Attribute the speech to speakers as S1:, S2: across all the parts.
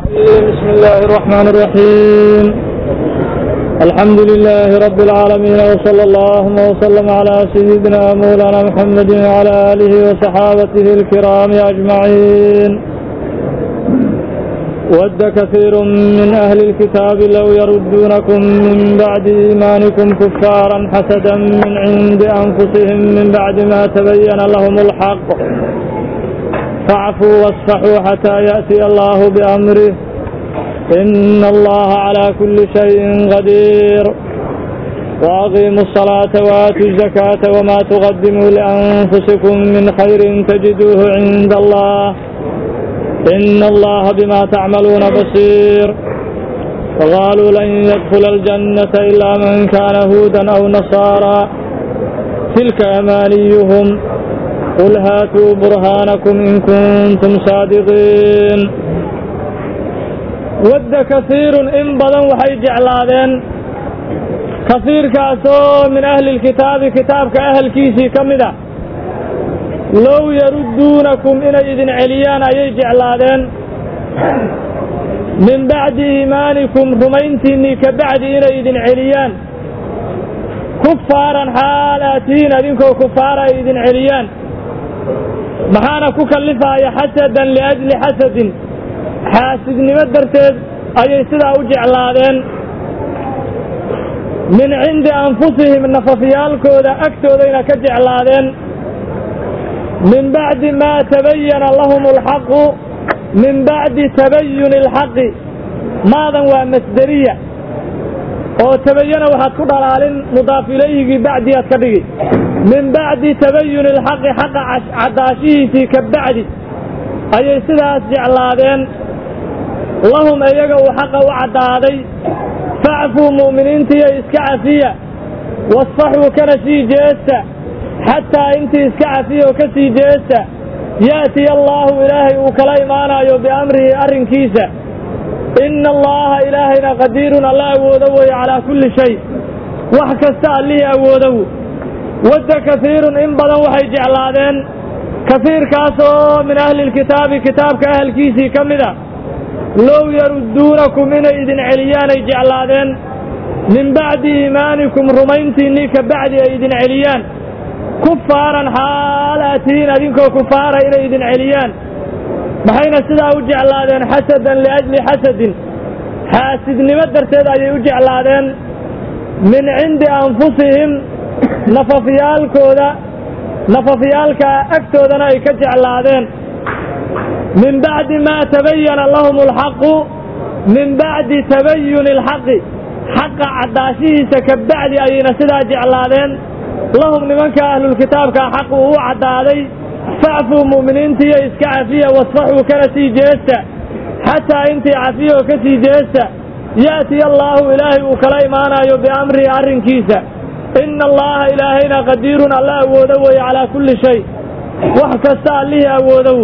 S1: بسم الله الرحمن الرحيم الحمد لله رب العالمين وصلى الله وسلم على سيدنا مولانا محمد وعلى آله وصحابته الكرام أجمعين ود كثير من أهل الكتاب لو يردونكم من بعد إيمانكم كفارا حسدا من عند أنفسهم من بعد ما تبين لهم الحق فاعفوا واصفحوا حتى يأتي الله بأمره إن الله على كل شيء قدير وأقيموا الصلاة وآتوا الزكاة وما تقدموا لأنفسكم من خير تجدوه عند الله إن الله بما تعملون بصير وقالوا لن يدخل الجنة إلا من كان هودا أو نصارى تلك أمانيهم قل هاتوا برهانكم إن كنتم صادقين ود كثير إن بدن وحي جعلادين كثير كاسو من أهل الكتاب كتاب كأهل كيسي كمدة لو يردونكم إن إذن عليان أي جعلادين من بعد إيمانكم رمينتني كبعد إن إذن عليان كفارا حالاتين أذنكو كفارا إذن عليان maxaana ku kallifaya xasadan liajli xasadin xaasidnimo darteed ayay sidaa u jeclaadeen min cindi anfusihim nafafyaalkooda agtoodayna ka jeclaadeen min bacdi maa tabayana lahum alxaqu min bacdi tabayuni alxaqi maadan waa masderiya oo tabayana waxaad ku dhalaalin mudaaf ilayhigii bacdi aad ka dhigi min bacdi tabayuni alxaqi xaqa caddaashihiisii ka bacdi ayay sidaas jeclaadeen lahum iyaga uu xaqa u caddaaday facfuu mu'miniintiiyo iska cafiya wasfaxuu kana sii jeesta xataa intii iska cafiya oo ka sii jeesta ya'tiya allaahu ilaahay uu kala imaanayo biamrihi arrinkiisa ina allaha ilaahayna qadiirun alla awoodo weeye calaa kulli shay wax kasta allihii awoodow wadda kasiirun in badan waxay jeclaadeen kasiirkaasoo min ahli lkitaabi kitaabka ahalkiisii ka mid a low yarudduunakum inay idin celiyaanay jeclaadeen min bacdi iimaanikum rumayntiinnii ka bacdi ay idin celiyaan kufaaran xaal aatihiin adinkoo kufaara inay idin celiyaan maxayna sidaa u jeclaadeen xasadan liajli xasadin xaasidnimo darteed ayay u jeclaadeen min cindi anfusihim nafafyaalkooda nafafyaalka agtoodana ay ka jeclaadeen min bacdi maa tabayana lahum alxaqu min bacdi tabayuni alxaqi xaqa caddaashihiisa ka bacdi ayayna sidaa jeclaadeen lahum nimanka ahlulkitaabka xaqu uu caddaaday facfuu mu'miniintiiyo iska cafiya wasfaxuu kana sii jeesta xataa intii cafiya oo ka sii jeesta ya'tiya allaahu ilaahay uu kala imaanayo biamrihi arrinkiisa ina allaha ilaahayna qadiirun alla awoodo weeye calaa kulli shay wax kasta allihii awoodow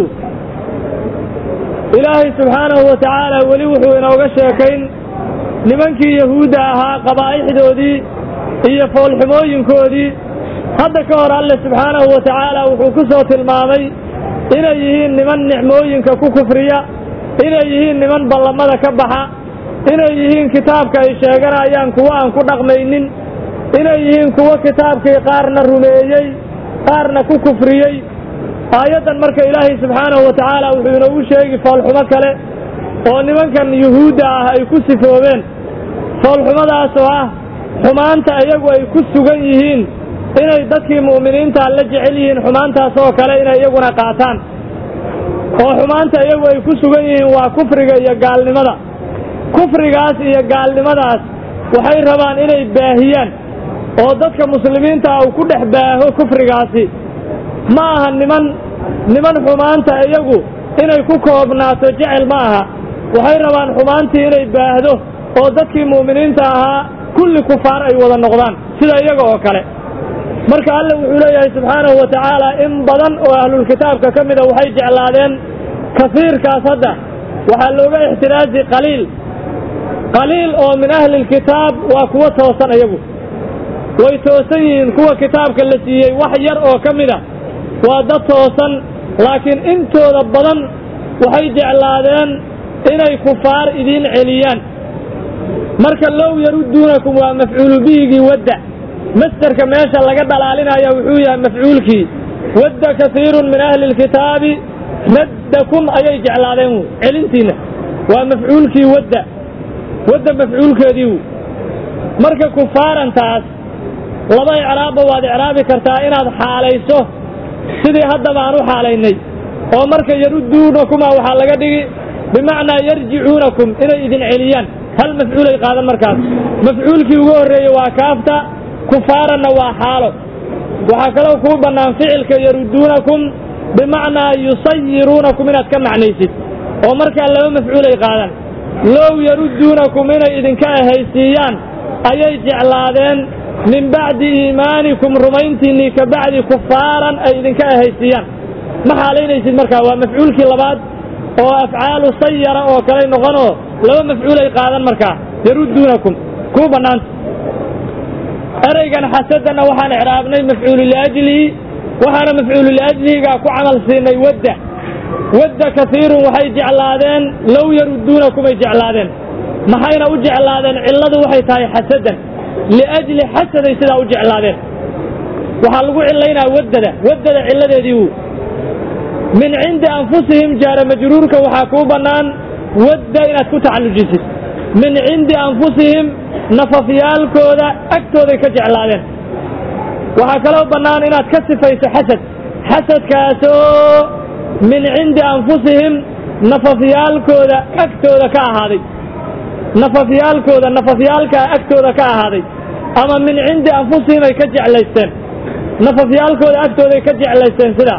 S1: ilaahay subxaanahu wa tacaala weli wuxuu inooga sheekayn nimankii yahuudda ahaa qabaa'ixdoodii iyo foolxumooyinkoodii hadda ka hor alle subxaanahu wa tacaala wuxuu ku soo tilmaamay inay yihiin niman nicmooyinka ku kufriya inay yihiin niman ballamada ka baxa inay yihiin kitaabka ay sheeganayaan kuwo aan ku dhaqmaynin inay yihiin kuwo kitaabkii qaarna rumeeyey qaarna ku kufriyey aayaddan marka ilaahay subxaanahu wa tacaala wuxuu inoogu sheegi foolxumo kale oo nimankan yuhuudda ah ay ku sifoobeen foolxumadaas oo ah xumaanta iyagu ay ku sugan yihiin inay dadkii mu'miniinta la jecel yihiin xumaantaas oo kale inay iyaguna qaataan oo xumaanta iyagu ay ku sugan yihiin waa kufriga iyo gaalnimada kufrigaas iyo gaalnimadaas waxay rabaan inay baahiyaan oo dadka muslimiinta ah uu ku dhex baaho kufrigaasi ma aha niman niman xumaanta iyagu inay ku koobnaato jecel ma aha waxay rabaan xumaantii inay baahdo oo dadkii mu'miniinta ahaa kulli kufaar ay wada noqdaan sida iyaga oo kale marka alle wuxuu leeyahay subxaanahu wa tacaala in badan oo ahlulkitaabka ka mida waxay jeclaadeen kasiirkaas hadda waxaa looga ixtiraaji qaliil qaliil oo min ahli lkitaab waa kuwo toosan iyagu way toosan yihiin kuwa kitaabka la siiyey wax yar oo ka mida waa dad toosan laakiin intooda badan waxay jeclaadeen inay kufaar idiin celiyaan marka low yarudduunakum waa mafcuulu bihigii wadda masderka meesha laga dhalaalinaya wuxuu yahay mafcuulkii wadda kasiirun min ahli lkitaabi raddakum ayay jeclaadeen wy celintiina waa mafcuulkii wadda wadda mafcuulkeedii wy marka kufaarantaas laba icraabba waad icraabi kartaa inaad xaalayso sidii haddaba aan u xaalaynay oo marka yarudduunakuma waxaa laga dhigi bimacnaa yarjicuunakum inay idin celiyaan hal mafcuulay qaadan markaas mafcuulkii ugu horreeyey waa kaafta kufaaranna waa xaalo waxaa kaloo kuu bannaan ficilka yarudduunakum bimacnaa yusayiruunakum inaad ka macnaysid oo markaa laba mafcuulay qaadan low yarudduunakum inay idinka ahaysiiyaan ayay jeclaadeen min bacdi iimaanikum rumayntiinnii ka bacdi kufaaran ay idinka ahaysiiyaan ma xaalaynaysid markaa waa mafcuulkii labaad oo afcaalu sayara oo kaley noqonoo laba mafcuulay qaadan markaa yarudduunakum kuu bannaanta ereygan xasadanna waxaan icraabnay mafcuulu liajlihi waxaana mafcuulu liajlihigaa ku camal siinay wadda wadda kasiirun waxay jeclaadeen low yarudduunakumay jeclaadeen maxayna u jeclaadeen cilladu waxay tahay xasadan liajli xasaday sidaa u jeclaadeen waxaa lagu cillaynaa waddada waddada cilladeedii wu min cindi anfusihim jaara majruurka waxaa kuu bannaan wadda inaad ku tacallujisid min cindi anfusihim nafafyaalkooda agtooday ka jeclaadeen waxaa kaloo bannaan inaad ka sifayso xasad xasadkaasoo min cindi anfusihim nafafyaalkooda agtooda ka ahaaday nafafyaalkooda nafafyaalkaa agtooda ka ahaaday ama min cindi anfusihim ay ka jeclaysteen nafafyaalkooda agtooday ka jeclaysteen sidaa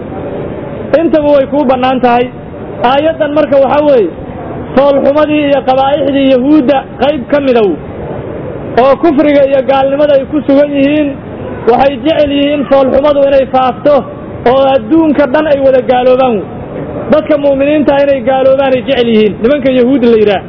S1: intaba way kuu bannaan tahay aayaddan marka waxaa weeye foolxumadii iyo qabaa'ixdii yahuudda qayb ka midow oo kufriga iyo gaalnimada ay ku sugan yihiin waxay jecel yihiin foolxumadu inay faafto oo adduunka dhan ay wada gaaloobaan wey dadka mu'miniinta inay gaaloobaan ay jecel yihiin nimanka yahuud la yidhaah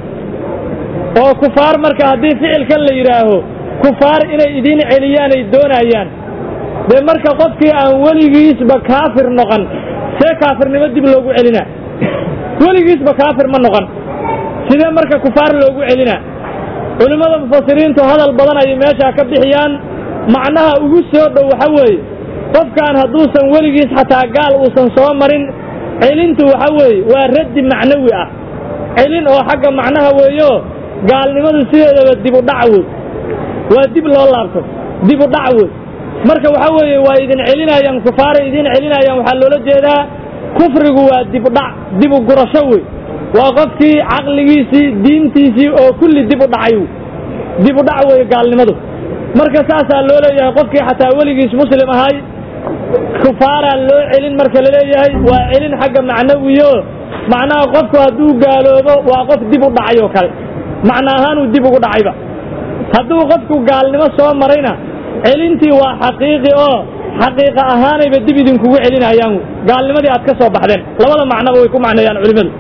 S1: oo kufaar marka haddii ficilkan la yidhaaho kufaar inay idiin celiyaan ay doonayaan dee marka qofkii aan weligiisba kaafir noqon see kaafirnimo dib loogu celinaa weligiisba kaafir ma noqon sidee marka kufaar loogu celinaa culimmada mufasiriintu hadal badan ayay meeshaa ka bixiyaan macnaha ugu soo dhow waxa weeye qofkaan hadduusan weligiis xataa gaal uusan soo marin celintu waxa weeye waa raddi macnawi ah celin oo xagga macnaha weeyo gaalnimadu sideedaba dib u dhac wey waa dib loo laabto dib u dhac wey marka waxa weeye waa idin celinayaan kufaaray idin celinayaan waxaa loola jeedaa kufrigu waa dib u dhac dib u gurasho wey waa qofkii caqligiisii diintiisii oo kulli dib u dhacay dib u dhac weeye gaalnimadu marka saasaa loo leeyahay qofkii xataa weligiis muslim ahay kufaaraa loo celin marka la leeyahay waa celin xagga macnawiyo macnaha qofku hadduu gaaloobo waa qof dib u dhacay oo kale macna ahaanuu dib ugu dhacayba hadduu qofku gaalnimo soo marayna celintii waa xaqiiqi oo xaqiiqa ahaanayba dib idinkugu celinayaan gaalnimadii aad ka soo baxdeen labada macnoba way ku macneeyaan culimmadu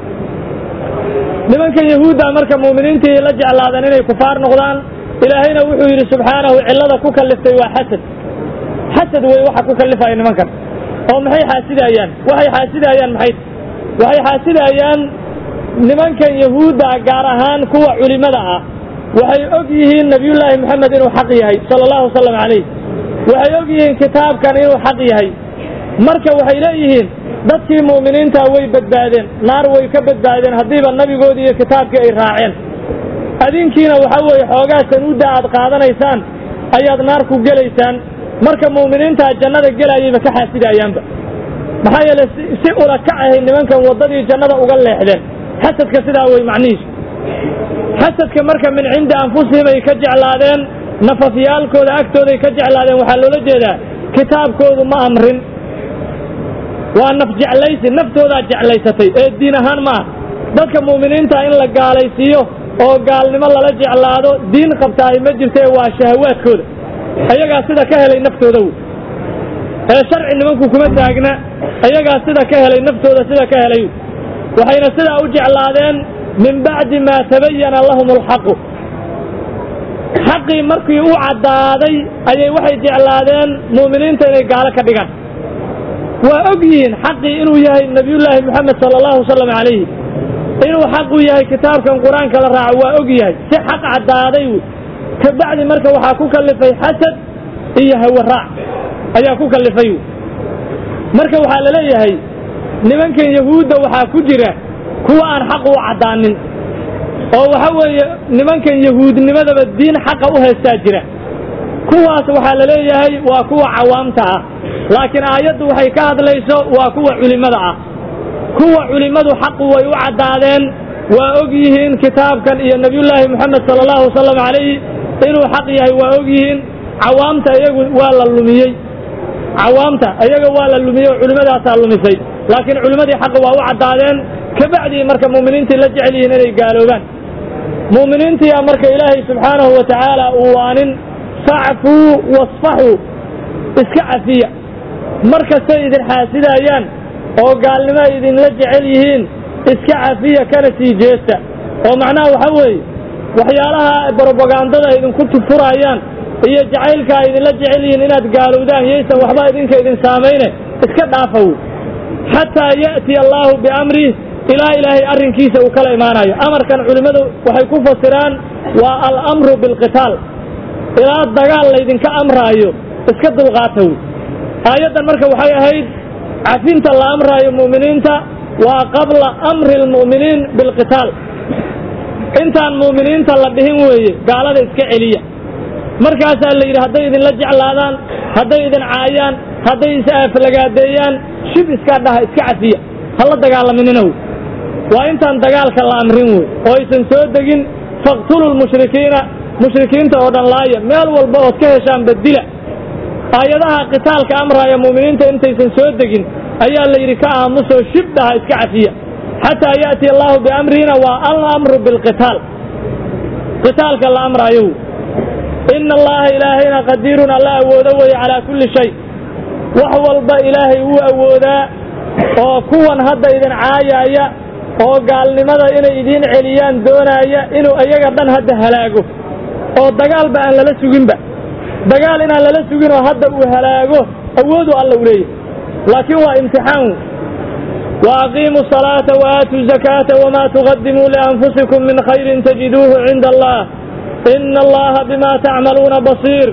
S1: nimanka yahuudda marka mu'miniintii la jeclaadeen inay kufaar noqdaan ilaahayna wuxuu yidhi subxaanahu cillada ku kalliftay waa xasad xasad wey waxa ku kallifaya nimankan oo maxay xaasidayaan waxay xaasidayaan maxay waxay xaasidayaan nimankan yahuudda gaar ahaan kuwa culimmada ah waxay og yihiin nebiyullaahi moxamed inuu xaq yahay sala allahu wasalam calayh waxay og yihiin kitaabkan inuu xaq yahay marka waxay leeyihiin dadkii mu'miniinta way badbaadeen naar way ka badbaadeen haddiiba nabigoodii iyo kitaabkii ay raaceen adinkiina waxa weeye xoogaa sanuudda aad qaadanaysaan ayaad naar ku gelaysaan marka mu'miniintaa jannada gelayayba ka xaasidayaanba maxaa yeele si ula kac ahay nimankan waddadii jannada uga leexdeen xasadka sidaa wey macnihiisu xasadka marka min cindi anfusihim ay ka jeclaadeen nafafyaalkooda agtooday ka jeclaadeen waxaa loola jeedaa kitaabkoodu ma amrin waa naf jeclaysi naftoodaa jeclaysatay ee diin ahaan ma ah dadka mu'miniinta in la gaalaysiiyo oo gaalnimo lala jeclaado diin qabtaahay ma jirtee waa shahawaadkooda ayagaa sida ka helay naftooda wey ee sharci nimanku kuma taagna ayagaa sida ka helay naftooda sida ka helay waxayna sidaa u jeclaadeen min bacdi maa tabayana lahum alxaqu xaqii markii u caddaaday ayay waxay jeclaadeen mu'miniinta inay gaalo ka dhigaan waa og yihiin xaqii inuu yahay nebiyullaahi moxamed sala allahu wasalam calayhi inuu xaqu yahay kitaabkan qur-aanka la raaco waa og yahay si xaq caddaaday wy kabacdi marka waxaa ku kallifay xasad iyo hawaraac ayaa ku kallifay wy marka waxaa la leeyahay nimankan yahuudda waxaa ku jira kuwa aan xaq u caddaanin oo waxa weeye nimankan yahuudnimadaba diin xaqa u haystaa jira kuwaas waxaa la leeyahay waa kuwa cawaamta ah laakiin aayaddu waxay ka hadlayso waa kuwa culimmada ah kuwa culimmadu xaqu way u caddaadeen waa og yihiin kitaabkan iyo nebiyullaahi moxamed sala allahu wasalam calayhi inuu xaq yahay waa og yihiin cawaamta iyagu waa la lumiyey cawaamta iyaga waa la lumiyey oo culimmadaasaa lumisay laakiin culimmadii xaqa waa u caddaadeen kabacdii marka mu'miniintii la jecel yihiin inay gaaloobaan mu'miniintiyaa marka ilaahay subxaanahu wa tacaala uu waanin facfuu wasfaxuu iska cafiya mar kastay idin xaasidaayaan oo gaalnimo ay idinla jecel yihiin iska cafiya kana sii jeesta oo macnaha waxa weeye waxyaalaha brobagandada idinku tufurayaan iyo jacaylka ay idinla jecel yihiin inaad gaalowdaan yaysan waxba idinka idin saamayne iska dhaafaw xataa ya'tiya allaahu biamrih ilaa ilaahay arrinkiisa uu kala imaanayo amarkan culimmadu waxay ku fasiraan waa alamru bilqitaal ilaa dagaal laydinka amraayo iska dulqaata wy aayaddan marka waxay ahayd cafinta la amraayo mu'miniinta waa qabla amri almu'miniin bilqitaal intaan mu'miniinta la dhihin weeye gaalada iska celiya markaasaa la yidhi hadday idinla jeclaadaan hadday idin caayaan hadday is aaflagaadeeyaan shib iskaa dhaha iska cafiya ha la dagaalaminina wey waa intaan dagaalka la amrin wey oo aysan soo degin faqtulu lmushrikiina mushrikiinta oo dhan laaya meel walba ood ka heshaan badila aayadaha qitaalka amraaya mu'miniinta intaysan soo degin ayaa la yidhi ka aamusoo shib dhaha iska cafiya xataa ya'tiya allaahu biamrihina waa alamru bilqitaal qitaalka la amraayo wey ina allaha ilaahayna qadiirun alla awoodo weeye calaa kulli shay wax walba ilaahay wuu awoodaa oo kuwan hadda idin caayaaya oo gaalnimada inay idiin celiyaan doonaaya inuu iyaga dhan hadda halaago oo dagaalba aan lala suginba dagaal inaan lala sugin oo hadda uu halaago awoodu alla u leeyahy laakiin waa imtixaan wa aqiimuu salaata wa aatuu zakaata wamaa tuqadimuu lianfusikum min khayrin tajiduuhu cinda allah ina allaha bima tacmaluuna basiir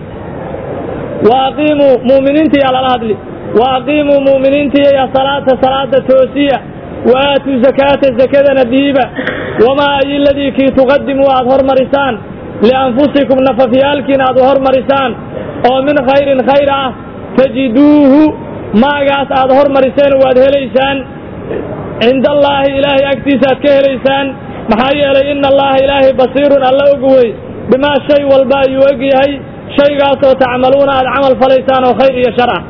S1: wa aqiimuu mu'miniintiyaa lala hadli wa aqiimuu mu'miniintiya salaata salaada toosiya wa aatuu zakaata zakadana dhiiba wamaa ay ladii kii tuqadimuu aad hormarisaan lianfusikum nafafyaalkiina aad u hormarisaan oo min khayrin khayr ah tajiduuhu maagaas aad hormariseen waad helaysaan cinda allaahi ilaahay agtiisa aad ka helaysaan maxaa yeelay ina allaha ilaahay basiirun alla og wey bimaa shay walba ayuu og yahay shaygaasoo tacmaluuna aad camal falaysaan oo khayr iyo shar ah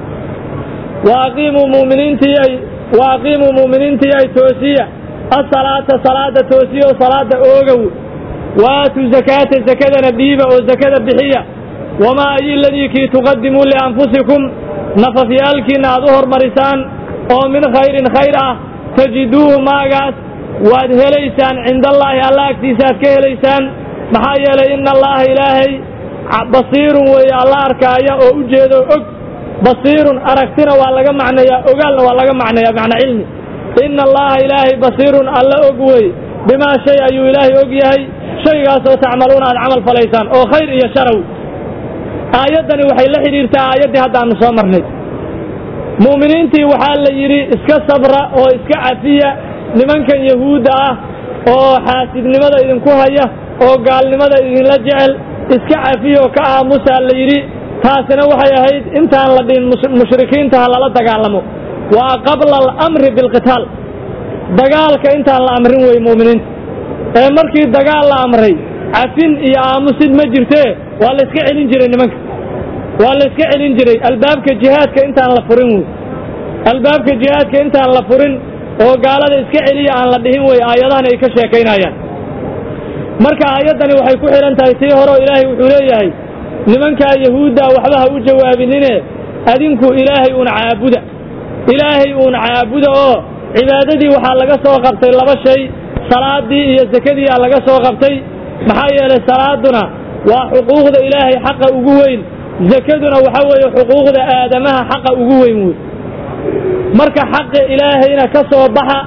S1: wa aqiimuu muminiintii ay wa aqiimuu mu'miniintii ay toosiya asalaata salaada toosiya oo salaada oogow waatuu zakaata zakadana dhiiba oo zakada bixiya wamaa ay ladii kii tuqadimuu lianfusikum nafafyaalkiinna aad u hormarisaan oo min khayrin khayr ah tajiduuhu maagaas waad helaysaan cinda allaahi alla agtiisa aad ka helaysaan maxaa yeelay ina allaha ilaahay basiirun weeye alla arkaaya oo u jeedo og basiirun aragtina waa laga macnayaa ogaalna waa laga macnayaa macna cilmi ina allaha ilaahay basiirun alla og wey bimaa shay ayuu ilaahay og yahay shaygaasoo tacmaluuna aad camal falaysaan oo khayr iyo sharaw aayaddani waxay la xidhiirtaa aayaddii haddaanu soo marnay mu'miniintii waxaa la yidhi iska sabra oo iska cafiya nimankan yahuudda ah oo xaasidnimada idinku haya oo gaalnimada idinla jecel iska cafiya oo ka aamusaa la yidhi taasina waxay ahayd intaan la dhihin mushrikiinta ha lala dagaalamo waa qabla alamri bilqitaal dagaalka intaan la amrin wey mu'miniinta ee markii dagaal la amray cafin iyo aamusid ma jirtee waa la iska celin jiray nimanka waa la iska celin jiray albaabka jihaadka intaan la furin wey albaabka jihaadka intaan la furin oo gaalada iska celiya aan la dhihin wey aayadahan ay ka sheekaynayaan marka aayaddani waxay ku xidhan tahay tii hore oo ilaahay wuxuu leeyahay nimankaa yahuudda waxba ha u jawaabinine adinku ilaahay uun caabuda ilaahay uun caabuda oo cibaadadii waxaa laga soo qabtay laba shay salaadii iyo sakadii aa laga soo qabtay maxaa yeelay salaaduna waa xuquuqda ilaahay xaqa ugu weyn zakaduna waxa weeye xuquuqda aadamaha xaqa ugu weyn wey marka xaqa ilaahayna ka soo baxa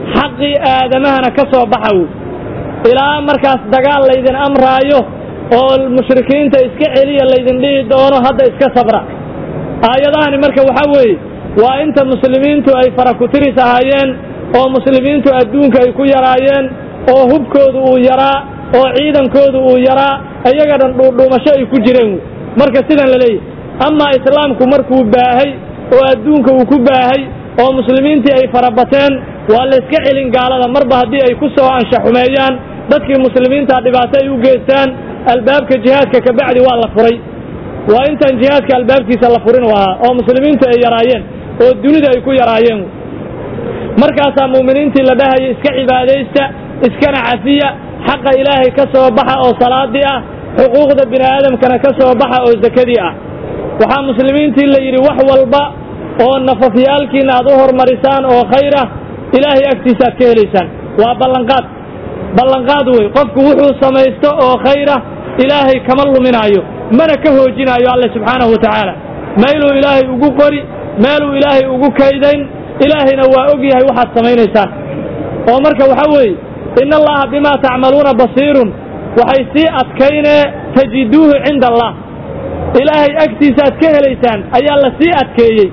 S1: xaqii aadamahana ka soo baxa wey ilaa markaas dagaal laydin amraayo oo mushrikiinta iska celiya laydin dhihi doono hadda iska sabra aayadahani marka waxaa weeye waa inta muslimiintu ay farakutiris ahaayeen oo muslimiintu adduunka ay ku yaraayeen oo hubkoodu uu yaraa oo ciidankoodu uu yaraa iyaga dhan dhuudhuumasho ay ku jireen wey marka sidan la leeyahy amaa islaamku markuu baahay oo adduunka uu ku baahay oo muslimiintii ay farabateen waa la iska celin gaalada marba haddii ay ku soo anshaxumeeyaan dadkii muslimiinta dhibaato ay u geystaan albaabka jihaadka kabacdi waa la furay waa intaan jihaadka albaabkiisa la furin u ahaa oo muslimiintu ay yaraayeen oo dunida ay ku yaraayeen markaasaa mu'miniintii la dhahaya iska cibaadaysta iskana cafiya xaqa ilaahay ka soo baxa oo salaadii ah xuquuqda bini aadamkana ka soo baxa oo sakadii ah waxaa muslimiintii la yidhi wax walba oo nafafyaalkiina aad u hormarisaan oo khayr ah ilaahay agtiisa aad ka helaysaan waa ballanqaad ballanqaad wey qofku wuxuu samaysto oo khayra ilaahay kama luminaayo mana ka hoojinaayo alle subxaanahu wa tacaala meeluu ilaahay ugu qori meeluu ilaahay ugu kaydayn ilaahayna waa og yahay waxaad samaynaysaan oo marka waxaa weeye ina allaha bimaa tacmaluuna basiirun waxay sii adkaynee tajiduuhu cinda allah ilaahay agtiisa aad ka helaysaan ayaa la sii adkeeyey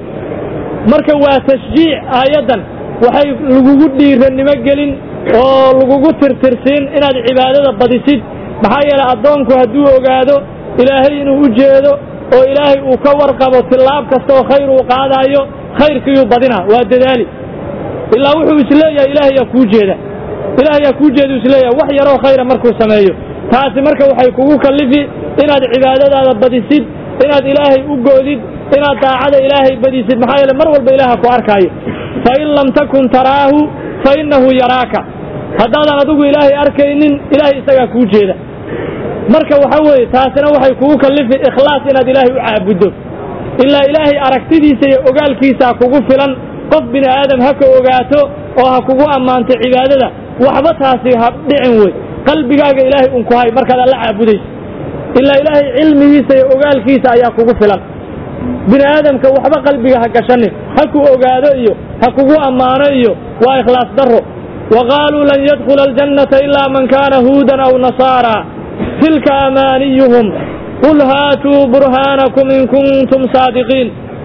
S1: marka waa tashjiic aayaddan waxay lagugu dhiirannimo gelin oo lagugu tirtirsiin inaad cibaadada badisid maxaa yeelay addoonku hadduu ogaado ilaahay inuu u jeedo oo ilaahay uu ka warqabo tillaab kasta oo khayr uu qaadaayo khayrkiiyuu badinaa waa dadaali ilaa wuxuu isleeyahay ilaahay yaa kuu jeeda ilaahay yaa kuu jeeda isleeyahay wax yaroo khayra markuu sameeyo taasi marka waxay kugu kallifi inaad cibaadadaada badisid inaad ilaahay u goodid inaad daacada ilaahay badisid maxaa yeele mar walba ilaaha ku arkaayo fa in lam takun taraahu fa innahu yaraaka haddaadan adigu ilaahay arkaynin ilaahay isagaa kuu jeeda marka waxa weeye taasina waxay kugu kallifi ikhlaas inaad ilaahay u caabuddo ilaa ilaahay aragtidiisa iyo ogaalkiisaa kugu filan qof bini aadam ha ka ogaato oo ha kugu ammaanto cibaadada waxba taasi ha dhicin wey qalbigaaga ilaahay un ku hay markaad alla caabudayso ilaa ilaahay cilmigiisa iyo ogaalkiisa ayaa kugu filan bini aadamka waxba qalbiga ha gashanin ha ku ogaado iyo ha kugu ammaano iyo waa ikhlaas darro wa qaaluu lan yadkhula aljannata ilaa man kaana huudan aw nasaara tilka amaaniyuhum qul haatuu burhaanakum in kuntum saadiqiin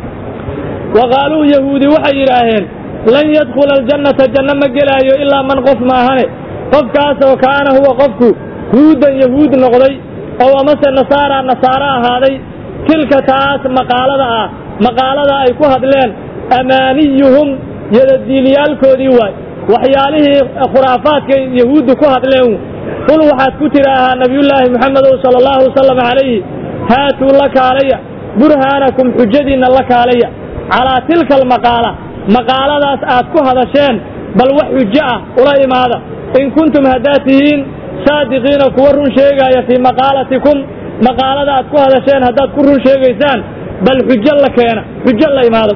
S1: wa qaaluu yahuudi waxay yidhaaheen lan yadkhula aljannata janno ma gelaayo ilaa man qof maahane qofkaasoo kaana huwa qofku huudan yahuud noqday oo amase nasaara nasaaro ahaaday tilka taas maqaalada ah maqaalada ay ku hadleen amaaniyuhum yadadiiliyaalkoodii waay waxyaalihii khuraafaadka yahuuddu ku hadleen qul waxaad ku tidhaahaa nabiyullaahi moxamedow sala allahu wasalam calayhi haatuu la kaalaya burhaanakum xujadiinna la kaalaya calaa tilka almaqaala maqaaladaas aad ku hadasheen bal wax xujo ah ula imaada in kuntum haddaad tihiin saadiqiina kuwa run sheegaaya fii maqaalatikum maqaalada aad ku hadasheen haddaad ku run sheegaysaan bal xujo la keena xujo la imaado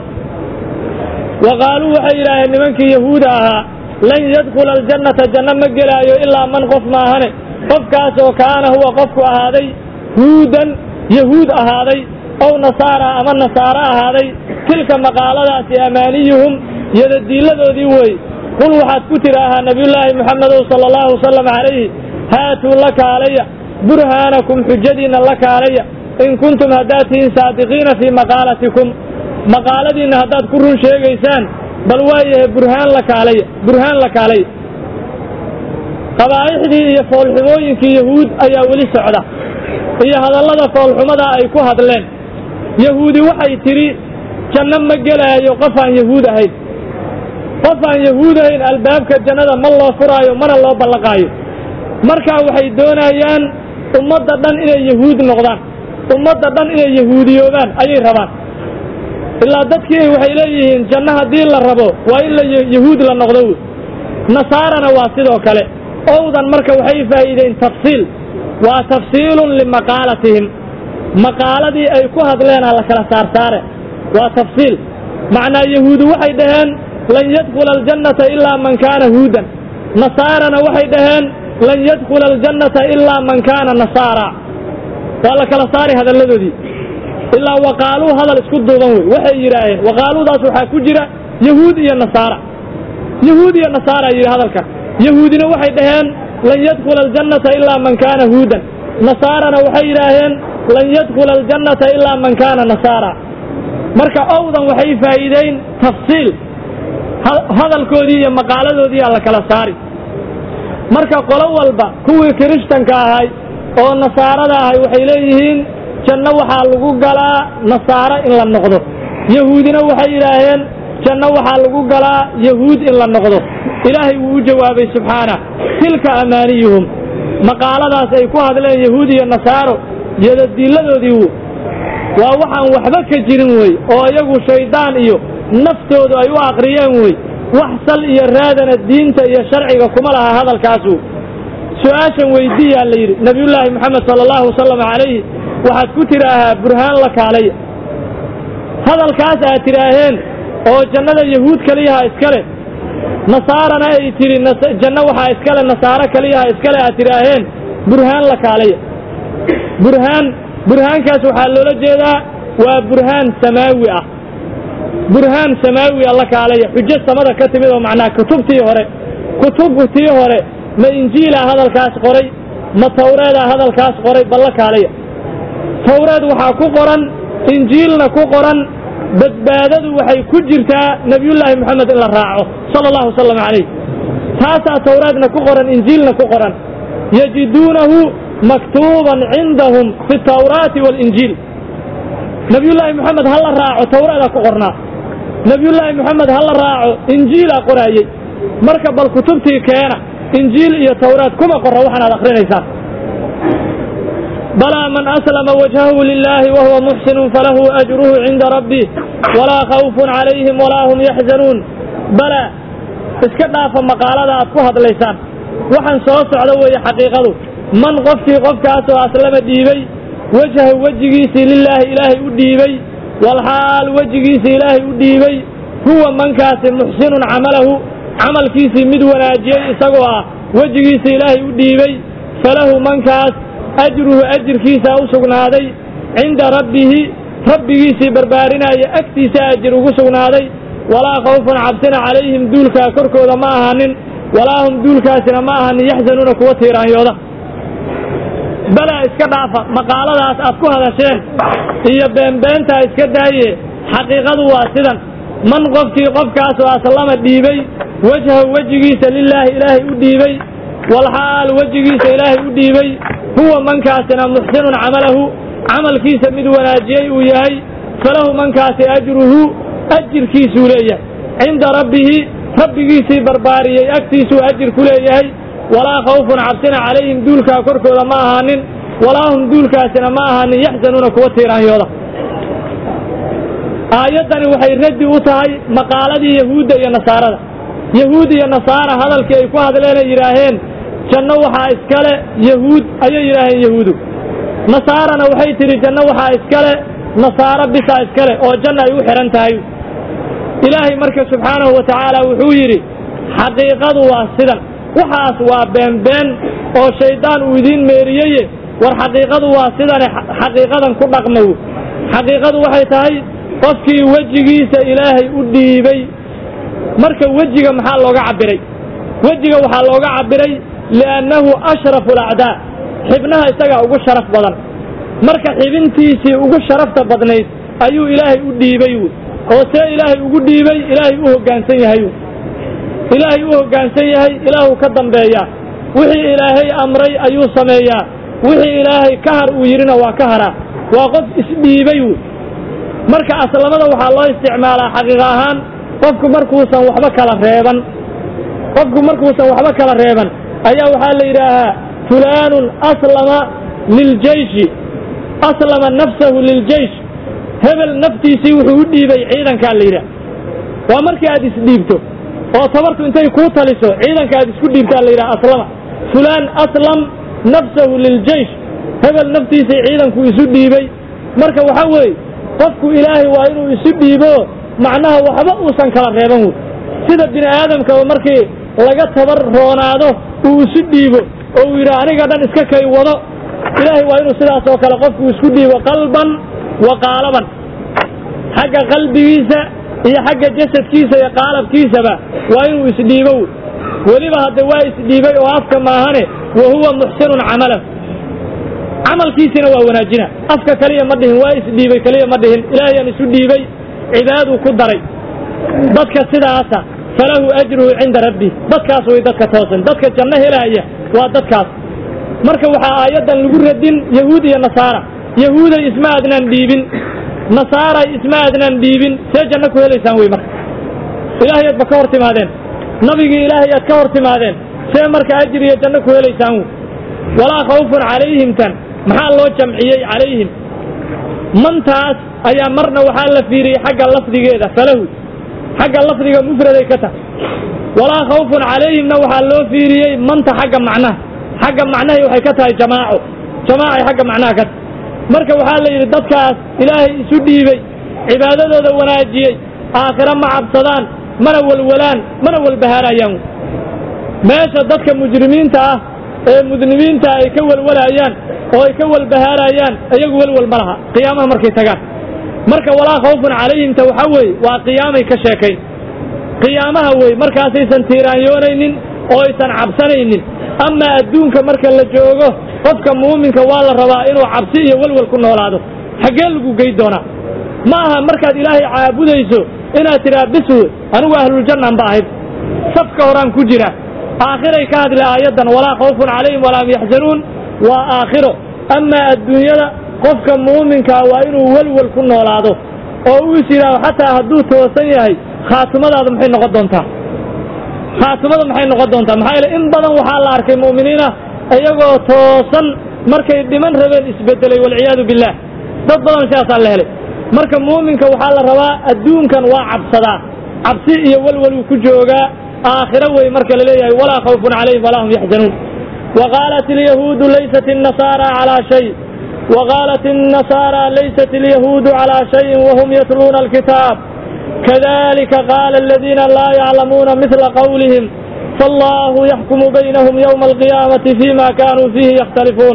S1: wa qaaluu waxay yidhaaheen nimankii yahuuda ahaa lan yadkhula aljannata janno ma gelaayo ilaa man qof maahane qofkaasoo kaana huwa qofku ahaaday huudan yahuud ahaaday ow nasaara ama nasaaro ahaaday tilka maqaaladaasi amaaniyuhum yadadiilladoodii wey qul waxaad ku tidhaahaa nabiyullaahi moxamedow sala allahu wasalam calayhi haatuu la kaalaya burhaanakum xujadiinna la kaalaya in kuntum haddaad tihiin saadiqiina fii maqaalatikum maqaaladiinna haddaad ku run sheegaysaan bal waayahay burhaan la kaalaya burhaan la kaalaya qabaa'ixdii iyo foolxumooyinkii yahuud ayaa weli socda iyo hadallada foolxumadaa ay ku hadleen yahuudi waxay tidhi janno ma gelaayo qof aan yahuud ahayn qof aan yahuud ahayn albaabka jannada ma loo furaayo mana loo ballaqaayo markaa waxay doonayaan ummadda dhan inay yahuud noqdaan ummadda dhan inay yahuudiyoobaan ayay rabaan ilaa dadkii waxay leeyihiin janno haddii la rabo waa in la yahuud la noqdo wey nasaarana waa sidoo kale owdan marka waxay faa'iideen tafsiil waa tafsiilun limaqaalatihim maqaaladii ay ku hadleenaa la kala saarsaare waa tafsiil macnaa yahuudi waxay dhaheen lan yadkhula aljannata ilaa man kaana huudan nasaarana waxay dhaheen lan yadkhula aljannata ilaa man kaana nasaara waa la kala saari hadalladoodii ilaa waqaaluu hadal isku duuban wey waxay yidhaaheen waqaaluudaas waxaa ku jira yahuud iyo nasaara yahuud iyo nasaara yidhi hadalkan yahuudina waxay dhaheen lan yadkhula aljannata ilaa man kaana huudan nasaarana waxay yidhaaheen lan yadkhula aljannata ilaa man kaana nasaara marka owdan waxay faa'iideyn tafsiil hadalkoodii iyo maqaaladoodii aa la kala saari marka qolo walba kuwii kirishtanka ahay oo nasaarada ahay waxay leeyihiin janno waxaa lagu galaa nasaaro in la noqdo yahuudina waxay yidhaaheen janno waxaa lagu galaa yahuud in la noqdo ilaahay wuu u jawaabay subxaana tilka amaaniyuhum maqaaladaas ay ku hadleen yahuud iyo nasaaro yadadiilladoodii waa waxaan waxba ka jirin wey oo iyagu shayddaan iyo naftoodu ay u aqriyeen wey wax sal iyo raadana diinta iyo sharciga kuma laha hadalkaasu su-aashan weydiiyaa la yidhi nabiyullaahi moxamed sala allahu wasalam calayhi waxaad ku tidhaahaa burhaan la kaalaya hadalkaas aad tidhaaheen oo jannada yahuud keliyaha iskale nasaarana ay tidhi janno waxaa iskale nasaaro keliyaha iskale aad tidhaaheen burhaan la kaalaya burhaan burhaankaas waxaa loola jeedaa waa burhaan samaawi ah burhaan samaawi a la kaalaya xujo samada ka timid oo macnaha kutubtii hore kutubtii hore ma injiilaa hadalkaas qoray ma tawreedaa hadalkaas qoray bal la kaalaya tawreed waxaa ku qoran injiilna ku qoran badbaadadu waxay ku jirtaa nebiyullaahi moxamed in la raaco sala allahu wasalam calayh taasaa tawreedna ku qoran injiilna ku qoran yajiduunahu maktuuban cindahum fi tawraati waalinjiil nebiyullaahi moxamed ha la raaco tawreedaa ku qornaa nebiyullaahi moxamed ha la raaco injiilaa qoraayey marka bal kutubtii keena injiil iyo tawraad kuma qorra waxaan aad akhrinaysaan balaa man aslama wajhahu lilaahi wahuwa muxsinun falahu ajruhu cinda rabbih walaa khawfun calayhim walaa hum yaxzanuun balaa iska dhaafa maqaalada aad ku hadlaysaan waxaan soo socda weeye xaqiiqadu man qofkii qofkaasoo aslama dhiibay wejhahu wejigiisii lilaahi ilaahay u dhiibay walxaal wejigiisii ilaahay u dhiibay huwa mankaasi muxsinun camalahu camalkiisii mid wanaajiyey isagoo ah wejigiisii ilaahay u dhiibay falahu mankaas ajruhu ajirkiisaa u sugnaaday cinda rabbihi rabbigiisii barbaarinaya agtiisa ajir ugu sugnaaday walaa khawfun cabsina calayhim duulkaa korkooda ma ahaanin walaa hum duulkaasina ma ahaanin yaxzanuuna kuwa tiiraanyooda balaa iska dhaafa maqaaladaas aad ku hadasheen iyo beenbeentaa iska daaye xaqiiqadu waa sidan man qofkii qofkaasoo aslama dhiibay wejhahu wejigiisa lilaahi ilaahay u dhiibay walxaal wejigiisa ilaahay u dhiibay huwa mankaasina muxsinun camalahu camalkiisa mid wanaajiyey uu yahay falahu mankaasi ajruhu ajirkiisuu leeyahay cinda rabbihi rabbigiisii barbaariyey agtiisuu ajir ku leeyahay walaa khawfun cabsina calayhim duulkaa korkooda ma ahaanin walaa hum duulkaasina ma ahaanin yaxzanuuna kuwa tiiraanyooda aayaddani waxay raddi u tahay maqaaladii yahuudda iyo nasaarada yahuud iyo nasaara hadalkii ay ku hadleenay yidhaaheen janno waxaa iskale yahuud ayay yidhaaheen yahuudu nasaarana waxay tidhi janno waxaa iskale nasaaro bisaa iskale oo janna ay u xidhan tahay ilaahay marka subxaanahu wa tacaala wuxuu yidhi xaqiiqadu waa sidan waxaas waa beenbeen oo shayddaan uu idiin meeriyeye war xaqiiqadu waa sidane xaqiiqadan ku dhaqmow xaqiiqadu waxay tahay qofkii wejigiisa ilaahay u dhiibay marka wejiga maxaa looga cabbiray wejiga waxaa looga cabbiray li'annahu ashrafu alacdaa xibnaha isagaa ugu sharaf badan marka xibintiisii ugu sharafta badnayd ayuu ilaahay u dhiibay oo see ilaahay ugu dhiibay ilaahay u hoggaansan yahay ilaahay u hoggaansan yahay ilaahuu ka dambeeyaa wixii ilaahay amray ayuu sameeyaa wixii ilaahay ka har uu yidhina waa ka haraa waa qof isdhiibay marka aslamada waxaa loo isticmaalaa xaqiiq ahaan qofku markuusan waxba kala reeban qofku markuusan waxba kala reeban ayaa waxaa la yidhaahaa fulaanun aslama liljeyshi aslama nafsahu liljeysh hebel naftiisii wuxuu u dhiibay ciidankaa la yidhaah waa markii aad isdhiibto oo tabartu intay kuu taliso ciidanka aad isku dhiibtaa la yidhaha aslama fulaan aslam nafsahu liljeysh hebel naftiisii ciidanku isu dhiibay marka waxaa weeye qofku ilaahay waa inuu isu dhiibo macnaha waxba uusan kala reeban wey sida bini aadamkaba markii laga tabar roonaado uu isu dhiibo oo uu yidhaha aniga dhan iska kay wado ilaahay waa inuu sidaas oo kale qofku isku dhiibo qalban wa qaalaban xagga qalbigiisa iyo xagga jasadkiisa iyo qaalabkiisaba waa inuu isdhiibo weliba hadda waa isdhiibay oo afka maahane wa huwa muxsinun camalahu camalkiisina waa wanaajina afka kaliya ma dhihin waa isdhiibay kaliya ma dhihin ilaahayaan isu dhiibay cibaaduu ku daray dadka sidaasa falahu ajruhu cinda rabbi dadkaas way dadka toosan dadka janno helaaya waa dadkaas marka waxaa aayaddan lagu radin yahuud iyo nasaara yahuuday isma adnaan dhiibin nasaaray isma adnaan dhiibin see janno ku helaysaan wey marka ilaahay aadba ka hor timaadeen nabigii ilaahay aad ka hor timaadeen see marka ajir iyo janno ku helaysaan wey walaa khawfun calayhim tan maxaa loo jamciyey calayhim mantaas ayaa marna waxaa la fiiriyey xagga lafdigeeda falahu xagga lafdiga mufraday ka tahay walaa khawfun calayhimna waxaa loo fiiriyey manta xagga macnaha xagga macnahay waxay ka tahay jamaaco jamaacay xagga macnaha ka tahay marka waxaa la yidhi dadkaas ilaahay isu dhiibey cibaadadooda wanaajiyey aakhiro ma cabsadaan mana walwalaan mana walbahaarayaan meesha dadka mujrimiinta ah ee mudnibiinta ay ka walwalayaan oo ay ka walbahaarayaan iyagu welwal ma laha qiyaamaha markay tagaan marka walaa khawfun calayhimta waxaa weeye waa qiyaamay ka sheekayn qiyaamaha wey markaasaysan tiiraanyoonaynin oo aysan cabsanaynin amaa adduunka marka la joogo qofka muuminka waa la rabaa inuu cabsi iyo welwal ku noolaado xaggee lagu gey doonaa ma aha markaad ilaahay caabudayso inaad tidhaa biswe anigu ahluljannaan ba ahayd safka horaan ku jira aakhiray ka hadla aayaddan walaa khawfun calayhim walaa hum yaxzanuun waa aakhiro amaa adduunyada qofka muuminkaa waa inuu welwel ku noolaado oo uu is yidhaaho xataa hadduu toosan yahay khaatimadaada maxay noqon doontaa khaatimada maxay noqon doontaa maxaa yeele in badan waxaa la arkay mu'miniina iyagoo toosan markay dhiman rabeen isbedelay walciyaadu billaah dad badan sidaasaa la helay marka muuminka waxaa la rabaa adduunkan waa cabsadaa cabsi iyo welweluu ku joogaa aakhiro wey marka la leeyahay walaa khawfun calayhim walaa hum yaxzanuun وقالت اليهود ليست النصارى على شيء وقالت النصارى ليست اليهود على شيء وهم يتلون الكتاب كذلك قال الذين لا يعلمون مثل قولهم فالله يحكم بينهم يوم القيامة فيما كانوا فيه يختلفون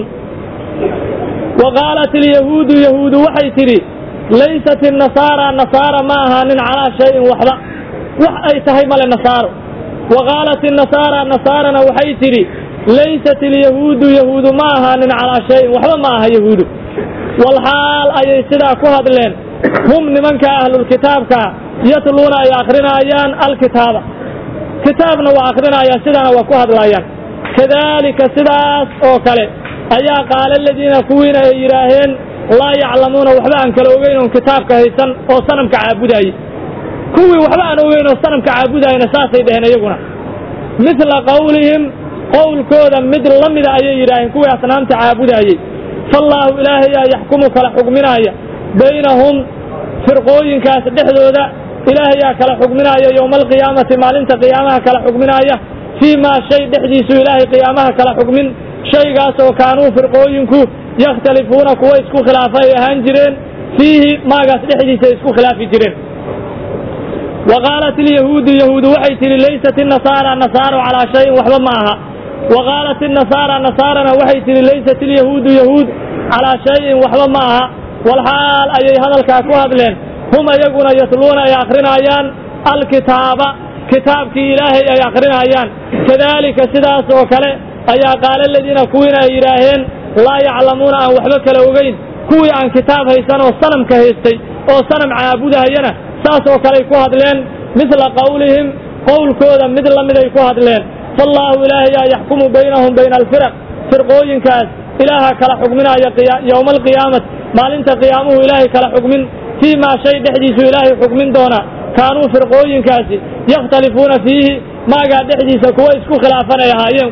S1: وقالت اليهود يهود وحيتري ليست النصارى نصارى معها من على شيء وحدا وحي تهيم للنصارى وقالت النصارى نصارى وحيتري laysat alyahuudu yahuudu ma ahaanin calaa shayin waxba ma aha yahuudu walxaal ayay sidaa ku hadleen hum nimanka ahlulkitaabkaa yatluuna ay akrinaayaan alkitaaba kitaabna waa akrinayaan sidaana waa ku hadlayaan kadaalika sidaas oo kale ayaa qaala aladiina kuwiina ay yidhaaheen laa yaclamuuna waxba aan kala ogeyn oon kitaabka haysan oo sanamka caabudaayey kuwii waxba aan ogeyn oo sanamka caabudayna saasay dheheen iyaguna mila qawlihim qowlkooda mid la mida ayay yidhaaheen kuwii asnaamta caabudaayey faallaahu ilaahayaa yaxkumu kala xugminaaya baynahum firqooyinkaas dhexdooda ilaahayaa kala xugminaaya yowma alqiyaamati maalinta qiyaamaha kala xugminaaya fii maa shay dhexdiisuu ilaahay qiyaamaha kala xugmin shaygaas oo kaanuu firqooyinku yakhtalifuuna kuwa isku khilaafa ay ahaan jireen fiihi maagaas dhexdiisa ay isku khilaafi jireen wa qaalat ilyahuudu yahuudu waxay tidhi laysat inasaara nasaaro calaa shayin waxba ma aha wa qaalat inasaara nasaarana waxay tidhi laysat ilyahuudu yahuud calaa shayin waxba ma aha walxaal ayay hadalkaa ku hadleen hum ayaguna yatluuna ay akrinaayaan alkitaaba kitaabkii ilaahay ay akrinaayaan kadaalika sidaas oo kale ayaa qaala aladiina kuwiina ay yidhaaheen laa yaclamuuna aan waxba kala ogeyn kuwii aan kitaab haysan oo sanamka haystay oo sanam caabudahayana saas oo kaley ku hadleen midla qawlihim qowlkooda mid la miday ku hadleen faallaahu ilaahayaa yaxkumu baynahum bayna alfiraq firqooyinkaas ilaaha kala xugminaaya yowma alqiyaamati maalinta qiyaamuhu ilaahay kala xugmin fii maa shay dhexdiisu ilaahay xugmin doona kaanuu firqooyinkaasi yakhtalifuuna fiihi maagaa dhexdiisa kuwa isku khilaafanay ahaayeen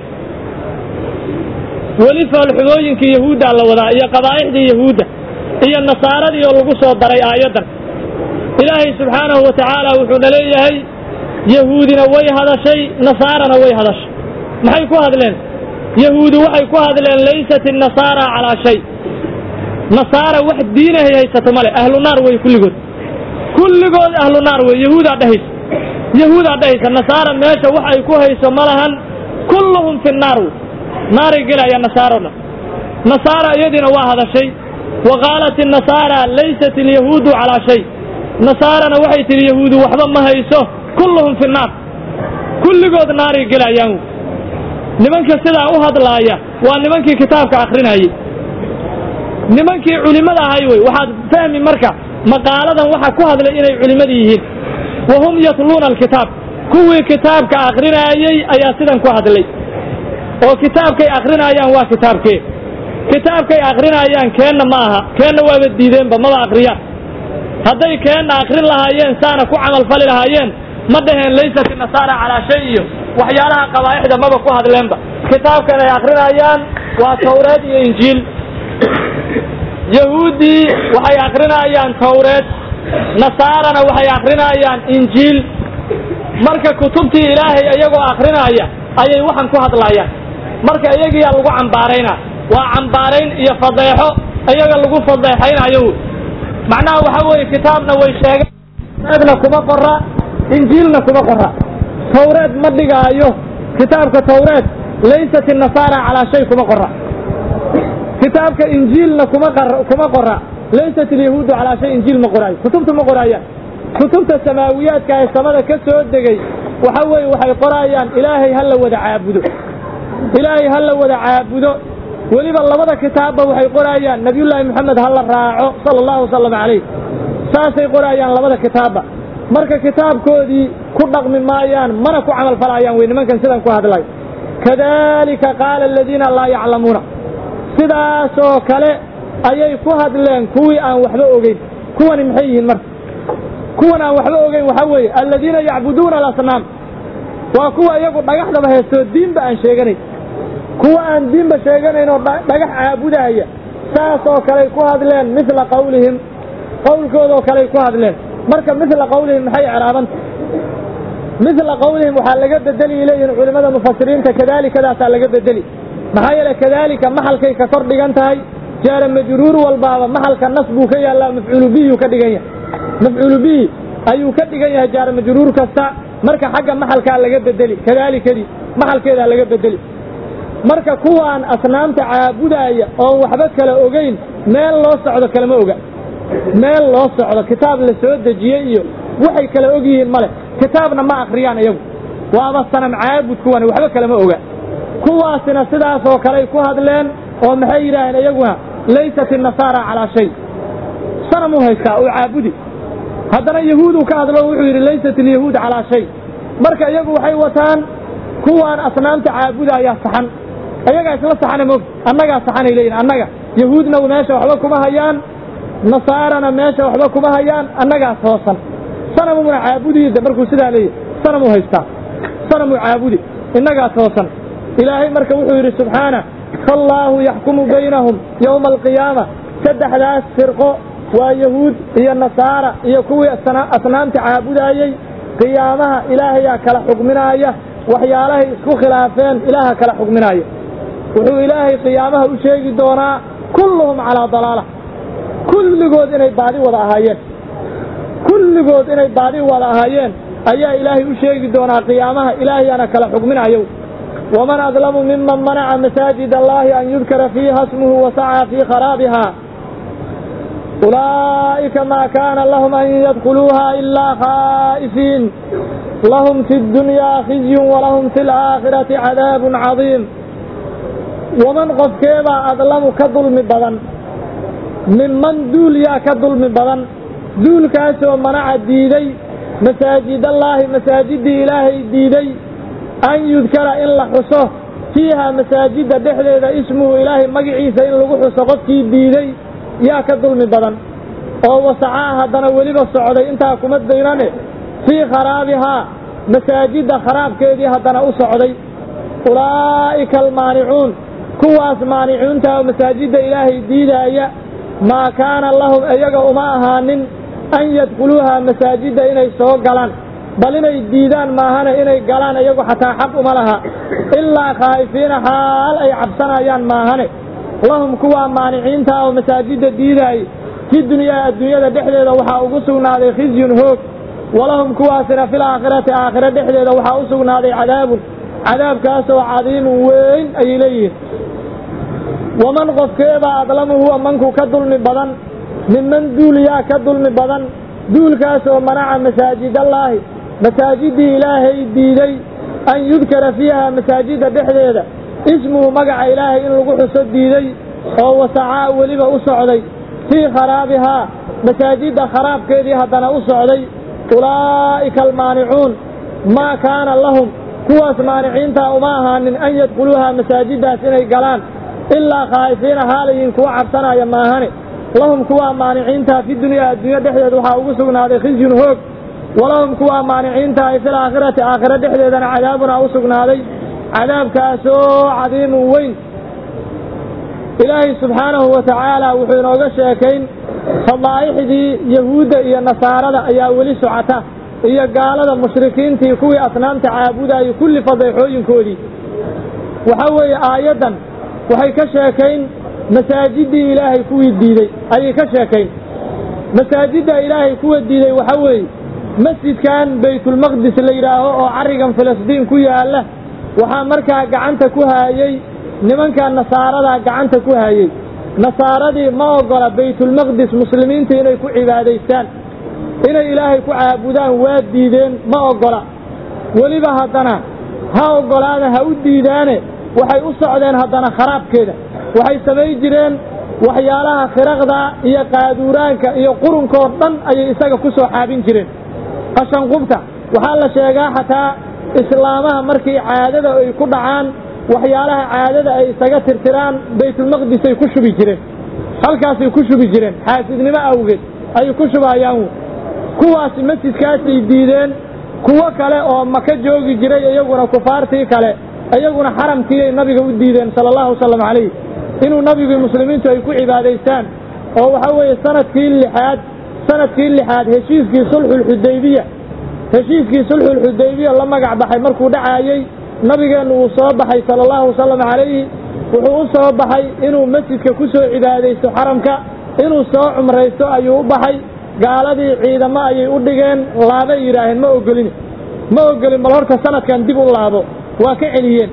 S1: weli foolxumooyinkii yahuuddaa la wadaa iyo qabaa'ixdii yahuudda iyo nasaaradii oo lagu soo daray aayaddan ilaahay subxaanahu wa tacaala wuxuuna leeyahay yahuudina way hadashay nasaarana way hadashay maxay ku hadleen yahuudi waxay ku hadleen laysat inasaara calaa shay nasaara wax diinahay haysato male ahlu naar wey kulligood kulligood ahlu naar wey yahuudaa dhehaysa yahuudaa dhehaysa nasaara meesha wax ay ku hayso ma lahan kulluhum fi naar wey naaray gelaya nasaaro dhan nasaara iyadiina waa hadashay wa qaalat inasaara laysat alyahuudu calaa shay nasaarana waxay tidhi yahuudu waxba ma hayso kulluhum fi nnaar kulligood naaray gelayaan nimanka sidaa u hadlaaya waa nimankii kitaabka akrinayey nimankii culimmada ahay wey waxaad fahmi marka maqaaladan waxa ku hadlay inay culimmada yihiin wa hum yatluuna alkitaab kuwii kitaabka akrinaayey ayaa sidan ku hadlay oo kitaabkay akrinaayaan waa kitaabkee kitaabkay akrinaayaan keenna ma aha keenna waaba diideenba maba akriyaan hadday keenna akrin lahaayeen saana ku camalfali lahaayeen ma dhaheen laysat nasaara calaa shay iyo waxyaalaha qabaa'ixda maba ku hadleenba kitaabkan ay akrinaayaan waa tawreed iyo injiil yahuuddii waxay akrinaayaan tawreed nasaarana waxay akrinaayaan injiil marka kutubtii ilaahay iyagoo akrinaaya ayay waxan ku hadlaayaan marka iyagiyaa lagu cambaaraynaa waa cambaarayn iyo fadeexo iyaga lagu fadeexaynayo macnaha waxa weeye kitaabna way sheegeen tawreedna kuma qora injiilna kuma qora tawreed ma dhigaayo kitaabka tawreed laysat nasaara calaa shay kuma qora kitaabka injiilna kuma kuma qora laysat alyahuudu calaa shay injiil ma qoraayo kutubta ma qoraayaan kutubta samaawiyaadka ee samada ka soo degay waxa weeye waxay qoraayaan ilaahay ha la wada caabudo ilaahay ha la wada caabudo weliba labada kitaabba waxay qoraayaan nabiyullaahi moxamed ha la raaco sala allahu wasalam calayh saasay qoraayaan labada kitaabba marka kitaabkoodii ku dhaqmi maayaan mana ku camal falaayaan wey nimankan sidan ku hadlay kadalika qaala aladiina laa yaclamuuna sidaasoo kale ayay ku hadleen kuwii aan waxba ogeyn kuwani maxay yihiin marka kuwan aan waxba ogeyn waxaa weeye aladiina yacbuduuna alasnaam waa kuwa iyagu dhagaxdaba heestoo diinba aan sheeganayn kuwa aan diinba sheeganayn oo dhagax caabudaaya saasoo kaley ku hadleen mila qawlihim qowlkoodoo kaley ku hadleen marka mila qawlihim maxay ecraabanta mila qawlihim waxaa laga bedeli leeyihin culimmada mufasiriinta kadaalikadaasaa laga bedeli maxaa yeele kadaalika maxalkay ka kor dhigan tahay jaara majruur walbaaba maxalka nas buu ka yaallaa mafcuulu bihiyuu ka dhigan yahay mafcuulu bihi ayuu ka dhigan yahay jaara majruur kasta marka xagga maxalkaa laga bedeli kadaalikadii maxalkeedaa laga bedeli marka kuwaan asnaamta caabudaaya oon waxba kala ogeyn meel loo socdo kalama oga meel loo socdo kitaab la soo dejiyey iyo waxay kala og yihiin male kitaabna ma akriyaan iyagu waaba sanam caabud kuwani waxba kalama oga kuwaasina sidaasoo kaley ku hadleen oo maxay yidhaaheen iyaguna laysat innasaara calaa shay sanamuu haystaa oo caabudi haddana yahuuduu ka hadlo wuxuu yidhi laysat alyahuud calaa shay marka iyagu waxay wataan kuwaan asnaamta caabudayaa saxan ayagaa isla saxana moog annagaa saxanay leeyihin annaga yahuudna meesha waxba kuma hayaan nasaarana meesha waxba kuma hayaan annagaas hoosan sanamuna caabudiyda markuu sidaa leeyahy sanamuu haystaa sanamuu caabudi innagaas hoosan ilaahay marka wuxuu yidhi subxaana faallaahu yaxkumu baynahum yowma alqiyaama saddexdaas firqo waa yahuud iyo nasaara iyo kuwii asnaamta caabudaayey qiyaamaha ilaahayaa kala xukminaaya waxyaalahay isku khilaafeen ilaaha kala xukminaaya wuxuu ilaahay qiyaamaha u sheegi doonaa kulluhum calaa dalaala kulligood inay baadi wada ahaayeen kulligood inay baadi wada ahaayeen ayaa ilaahay u sheegi doonaa qiyaamaha ilaahayaana kala xukminayo waman adlamu miman manaca masaajid allahi an yudkara fiiha smuhu wasacaa fii kharaabiha ulaa'ika maa kaana lahum an yadkhuluuha ilaa khaa'ifiin lahum fi ddunyaa khizyun walahum fi alaakhirati cadaabun cadiim waman qofkeebaa adlamu ka dulmi badan minman duul yaa ka dulmi badan duulkaasoo manaca diiday masaajidallaahi masaajiddii ilaahay diiday an yudkara in la xuso fiiha masaajidda dhexdeeda ismuhu ilaahay magaciisa in lagu xuso qofkii diiday yaa ka dulmi badan oo wasacaa haddana weliba socday intaa kuma daynane fii kharaabihaa masaajidda kharaabkeedii haddana u socday ulaa'ika almaanicuun kuwaas maanicuunta oo masaajidda ilaahay diidaaya maa kaana lahum iyaga uma ahaanin an yadkhuluuha masaajidda inay soo galaan bal inay diidaan maahane inay galaan iyagu xataa xaq uma laha ilaa khaa'ifiina xaal ay cabsanayaan maahane lahum kuwaa maaniciinta oo masaajidda diidaayay fi dunyaa adduunyada dhexdeeda waxaa ugu sugnaaday khizyun hoog walahum kuwaasina fil aakhirati aakhire dhexdeeda waxaa u sugnaaday cadaabun cadaabkaasoo cadiimun weyn ayay leeyihiin waman qofkeebaa adlamu huwa manku ka dulmi badan minman duul yaa ka dulmi badan duulkaas oo manaca masaajidallaahi masaajidii ilaahay diiday an yudkara fiiha masaajidda dhexdeeda ismuhu magaca ilaahay in lagu xuso diiday oo wasacaa weliba u socday fii kharaabihaa masaajidda kharaabkeedii haddana u socday ulaa'ika almaanicuun maa kaana lahum kuwaas maaniciintaa uma ahaanin an yadkhuluuha masaajiddaas inay galaan ilaa khaa'ifiina haalayiin kuwa cabsanaya maahane lahum kuwaa maaniciintaa fi dunyaa adduunyo dhexdeed waxaa ugu sugnaaday khisyun hoog walahum kuwaa maaniciintaa ay fil aakhirati aakhiro dhexdeedana cadaabunaa u sugnaaday cadaabkaasoo cadiimun weyn ilaahay subxaanahu wa tacaala wuxuu inooga sheekayn fadaa'ixdii yahuudda iyo nasaarada ayaa weli socota iyo gaalada mushrikiintii kuwii asnaamta caabudayay kulli fadeexooyinkoodii waxaa weeye aayaddan waxay ka sheekayn masaajiddii ilaahay kuwii diidey ayay ka sheekayn masaajidda ilaahay kuwa diiday waxaa weeye masjidkan baytulmaqdis la yidhaaho oo carrigan filistiin ku yaalla waxaa markaa gacanta ku haayey nimanka nasaaradaa gacanta ku haayey nasaaradii ma oggola baytulmaqdis muslimiinta inay ku cibaadaystaan inay ilaahay ku caabudaan waa diideen ma oggola weliba haddana ha oggolaada ha u diidaane waxay u socdeen haddana kharaabkeeda waxay samayn jireen waxyaalaha khiraqda iyo qaaduuraanka iyo qurunkoo dhan ayay isaga ku soo xaabin jireen qashanqubta waxaa la sheegaa xataa islaamaha markii caadada ay ku dhacaan waxyaalaha caadada ay isaga tirtiraan baytulmaqdisay ku shubi jireen halkaasay ku shubi jireen xaasidnimo awgeed ayay ku shubayaan kuwaasi masjidkaasay diideen kuwo kale oo maka joogi jiray iyaguna kufaartii kale iyaguna xaramkiiay nabiga u diideen sala allahu wasalam calayh inuu nabigii muslimiintu ay ku cibaadaystaan oo waxaa weeye sanadkii lixaad sanadkii lixaad heshiiskii sulxulxudaybiya heshiiskii sulxulxudaybiya la magac baxay markuu dhacaayey nabigeennu uu soo baxay sala allahu wasalam calayhi wuxuu u soo baxay inuu masjidka ku soo cibaadaysto xaramka inuu soo cumraysto ayuu u baxay gaaladii ciidamo ayay u dhigeen laabay yidhaaheen ma ogolin ma ogolin bal horta sanadkan dib u laabo waa ka celiyeen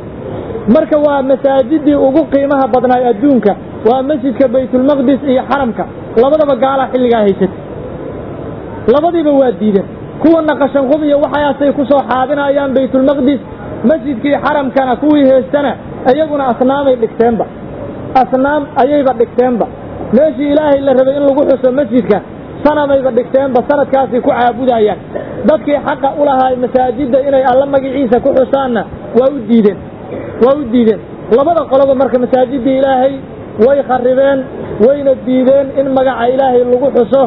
S1: marka waa masaajidii ugu qiimaha badnaay adduunka waa masjidka baytulmaqdis iyo xaramka labadaba gaalaa xilligaa haysatay labadiiba waa diideen kuwana qashanqub iyo waxaasay ku soo xaabinayaan baytulmaqdis masjidkii xaramkana kuwii heestana iyaguna asnaamay dhigteenba asnaam ayayba dhigteenba meeshii ilaahay la rabay in lagu xuso masjidka sanamayba dhigteenba sanadkaasay ku caabudayaan dadkii xaqa u lahaa masaajidda inay alla magiciisa ku xusaanna waa u diideen waa u diideen labada qoloba marka masaajiddii ilaahay way kharribeen wayna diideen in magaca ilaahay lagu xuso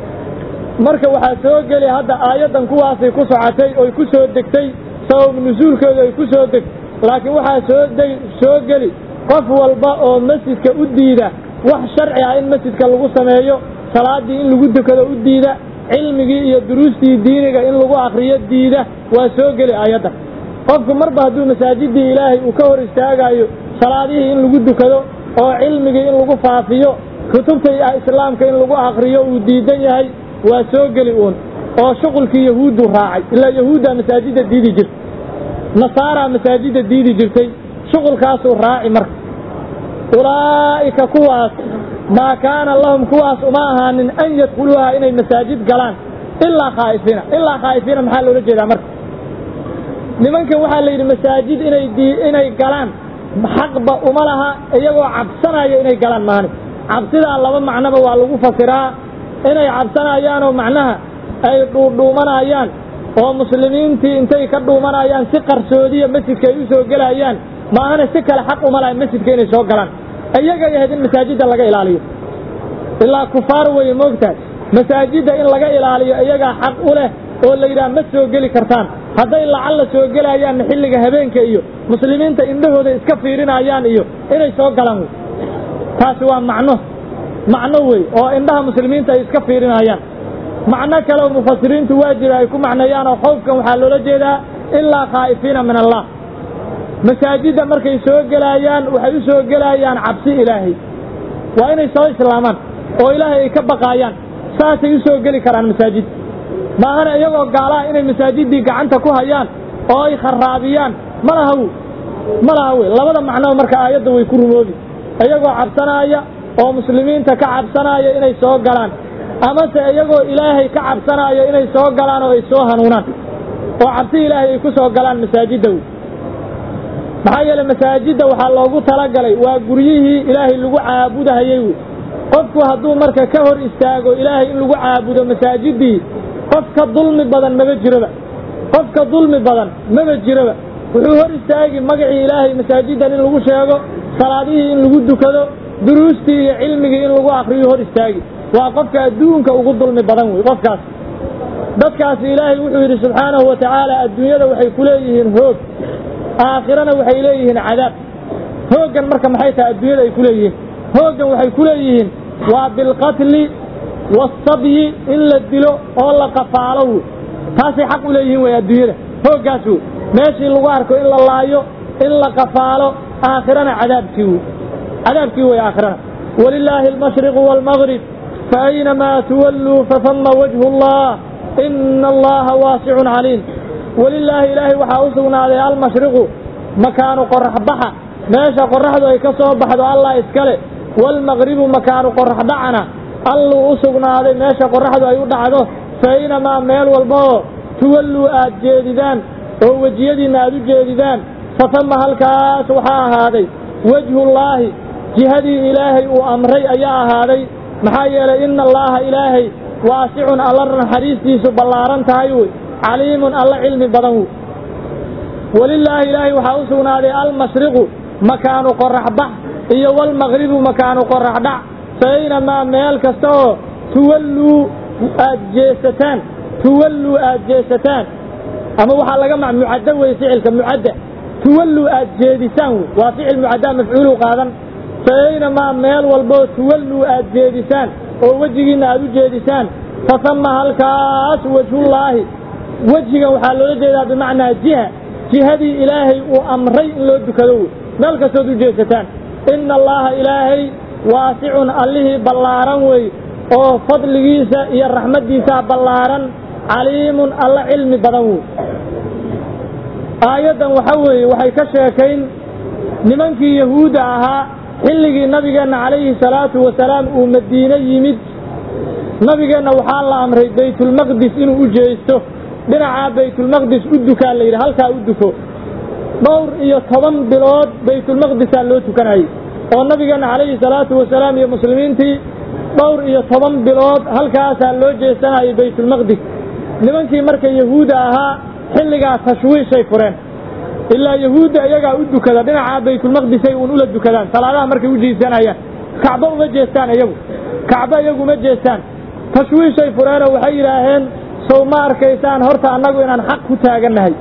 S1: marka waxaa soo geli hadda aayaddan kuwaasay ku socotay oy ku soo degtay sabab nusuulkooda ay ku soo deg laakiin waxaa soo deg soo geli qof walba oo masjidka u diida wax sharci ah in masjidka lagu sameeyo salaaddii in lagu dukado u diida cilmigii iyo duruustii diiniga in lagu akriyo diida waa soo geli aayaddan qofku marba hadduu masaajidii ilaahay uu ka hor istaagaayo salaadihii in lagu dukado oo cilmigii in lagu faafiyo kutubta islaamka in lagu akriyo uu diidan yahay waa soo geli uun oo shuqulkii yahuuddu raacay ilaa yahuuddaa masaajidda diidi jirtay nasaaraa masaajidda diidi jirtay shuqulkaasuu raaci marka ulaa'ika kuwaas maa kaana lahum kuwaas uma ahaanin an yadkhuluuha inay masaajid galaan ilaa khaa'ifiina ilaa khaa'ifiina maxaa loola jeedaa marka nimankan waxaa la yidhi masaajid inay inay galaan xaqba uma laha iyagoo cabsanaya inay galaan maani cabsidaa laba macnoba waa lagu fasiraa inay cabsanayaanoo macnaha ay dhuudhuumanayaan oo muslimiintii intay ka dhuumanayaan si qarsoodiya masjidka ay u soo gelayaan maahana si kale xaq uma laha masjidka inay soo galaan iyagay ahayd in masaajidda laga ilaaliyo ilaa kufaar weye moogtahay masaajidda in laga ilaaliyo iyagaa xaq u leh oo la yidhaha ma soo geli kartaan hadday lacalla soo gelayaanna xilliga habeenka iyo muslimiinta indhahooda iska fiirinayaan iyo inay soo galaan wey taasi waa macno macno wey oo indhaha muslimiinta ay iska fiirinayaan macno kale oo mufasiriintu waa jira ay ku macneeyaan oo khowfkan waxaa loola jeedaa ilaa khaa'ifiina min allah masaajidda markay soo gelayaan waxay u soo gelayaan cabsi ilaahay waa inay soo islaamaan oo ilaahay ay ka baqaayaan saasay u soo geli karaan masaajid maahana iyagoo gaalaha inay masaajiddii gacanta ku hayaan oo ay kharaabiyaan ma laha w ma laha wey labada macnoo marka aayadda way ku rumoobi iyagoo cabsanaaya oo muslimiinta ka cabsanaya inay soo galaan amase iyagoo ilaahay ka cabsanaayo inay soo galaan oo ay soo hanuunaan oo cabsi ilaahay ay ku soo galaan masaajidda wey maxaa yeeley masaajidda waxaa loogu talagalay waa guryihii ilaahay lagu caabudahayey wey qofku hadduu marka ka hor istaago ilaahay in lagu caabudo masaajiddii qof ka dulmi badan maba jiroba qof ka dulmi badan maba jiroba wuxuu hor istaagi magacii ilaahay masaajiddan in lagu sheego salaadihii in lagu dukado duruustii iyo cilmigii in lagu akriyo hor istaagi waa qofka adduunka ugu dulmi badan wey qofkaas dadkaasi ilaahay wuxuu yidhi subxaanahu wa tacaala adduunyada waxay ku leeyihiin hoog aakhirana waxay leeyihiin cadaab hooggan marka maxay tahay adduunyada ay ku leeyihiin hooggan waxay ku leeyihiin waa bilqatli waasabyi in la dilo oo la qafaalo wey taasay xaq u leeyihiin wey adduunyada hooggaas wey meeshii lagu arko in la laayo in la qafaalo aakhirana cadaabkii wey cadaabkii wey aakhirana walilaahi almashriqu waalmaghrib faaynamaa tuwalluu fafama wajhu allah ina allaha waasicun caliim walilaahi ilaahay waxaa u sugnaaday almashriqu makaanu qoraxbaxa meesha qoraxdu ay ka soo baxdo allah iskale waalmaqribu makaanu qoraxdhacana alluu u sugnaaday meesha qoraxdu ay u dhacdo faaynamaa meel walbaoo tuwalluu aad jeedidaan oo wejiyadiinna aad u jeedidaan fatama halkaas waxaa ahaaday wejhullaahi jihadii ilaahay uu amray ayaa ahaaday maxaa yeelay ina allaaha ilaahay waasicun alla naxariistiisu ballaaran tahay wey caliimun alla cilmi badan wey walilaahi ilaahay waxaa u sugnaaday almashriqu makaanu qoraxbax iyo walmaqribu makaanu qoraxdhac faaynamaa meel kasta oo tuwalluu aad jeesataan tuwalluu aad jeesataan ama waxaa laga ma mucaddo wey ficilka mucadda tuwalluu aad jeedisaan wey waa ficil mucaddaa mafcuulu qaadan faaynamaa meel walboo tuwalluu aad jeedisaan oo wejigiinna aad u jeedisaan fatama halkaas wejhullaahi wejigan waxaa loola jeedaa bimacnaa jiha jihadii ilaahay uu amray in loo dukado wey meel kastood u jeesataan ina allaaha ilaahay waasicun allihii ballaaran wey oo fadligiisa iyo raxmaddiisaa ballaaran caliimun alla cilmi badan wey aayaddan waxa weeye waxay ka sheekayn nimankii yahuudda ahaa xilligii nabigeenna calayhi salaatu wasalaam uu madiine yimid nabigeenna waxaa la amray baytulmaqdis inuu u jeesto dhinacaa baytulmaqdis u dukaa la yidhi halkaa u duko dhowr iyo toban bilood baytulmaqdisaa loo tukanayay oo nabigeenna calayhi salaatu wasalaam iyo muslimiintii dhowr iyo toban bilood halkaasaa loo jeesanayay baytulmaqdis nimankii marka yahuudda ahaa xilligaa tashwiishay fureen ilaa yahuudda iyagaa u dukada dhinacaa baytulmaqdisay uun ula dukadaan salaadaha markay u jiisanayaan kacbo uma jeestaan iyagu kacbo iyagu uma jeestaan tashwiishay fureenoo waxay yidhaaheen sow ma arkaysaan horta annagu inaan xaq ku taagannahay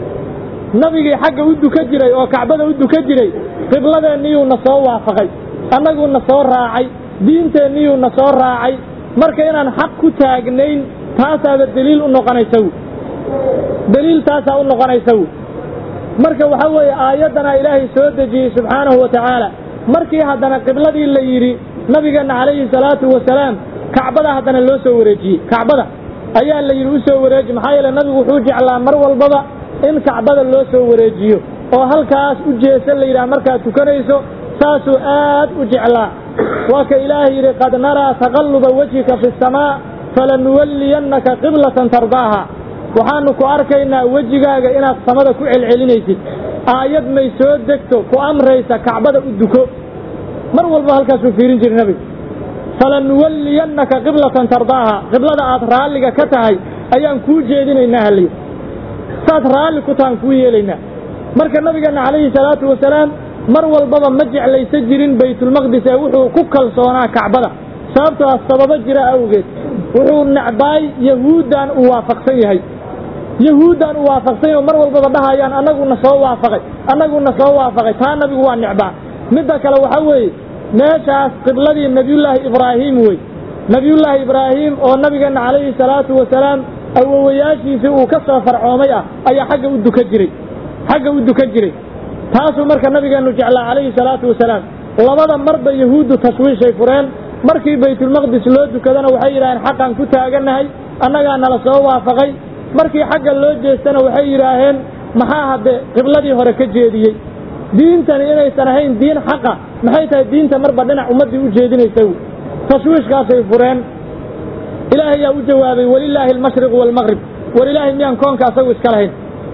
S1: nabigii xagga u duka jiray oo kacbada u duka jiray qibladeenniyuu na soo waafaqay annaguu na soo raacay diinteenniyuu na soo raacay marka inaan xaq ku taagnayn taasaaba deliil u noqonaysa wy deliil taasaa u noqonaysa wy marka waxa weeye aayaddanaa ilaahay soo dejiyey subxaanahu wa tacaala markii haddana qibladii la yidhi nabigeenna calayhi salaatu wasalaam kacbada haddana loo soo wareejiyey kacbada ayaa la yidhi u soo wareeji maxaa yeele nabigu wuxuu jeclaa mar walbaba in kacbada loo soo wareejiyo oo halkaas u jeesa la yidhaha markaad tukanayso saasuu aad u jeclaa waa ka ilaahay yidhi qad naraa taqalluba wejhika fi asamaa falanuwalliyannaka qiblatan tardaaha waxaanu ku arkaynaa wejigaaga inaad samada ku celcelinaysid aayad may soo degto ku amraysa kacbada u duko mar walba halkaasuu fiirin jiray nebigu falanuwalliyannaka qiblatan tardaaha qiblada aad raalliga ka tahay ayaan kuu jeedinaynaa halliy saad raalli ku tahan kuu yeelaynaa marka nabigeenna calayhi salaatu wasalaam mar walbaba ma jeclaysa jirin baytulmaqdis ee wuxuu ku kalsoonaa kacbada sababtoo ah sababo jira awgeed wuxuu necbaay yahuuddan uu waafaqsan yahay yahuuddan uu waafaqsan yahay mar walbaba dhahayaan annaguna soo waafaqay annaguna soo waafaqay taa nabigu waa necbaa midda kale waxa weeye meeshaas qibladii nebiyullaahi ibraahiim wey nebiyullaahi ibraahiim oo nabigeenna calayhi salaatu wasalaam awowayaashiisii uu ka soo farcoomay ah ayaa xagga u duka jiray xagga u dukan jiray taasuu marka nabigeennu jeclaa calayhi salaatu wasalaam labada marba yahuuddu tashwiishay fureen markii baytulmaqdis loo dukadana waxay yidhaaheen xaqaan ku taagannahay annagaa nala soo waafaqay markii xagga loo jeestana waxay yidhaaheen maxaa hadde qibladii hore ka jeediyey diintani inaysan ahayn diin xaqa maxay tahay diinta marba dhinac ummaddii u jeedinaysa tashwiishkaasay fureen ilaahay yaa u jawaabay walilaahi almashriqu waalmaqrib war ilaahay miyaan koonka asagu iska lahayn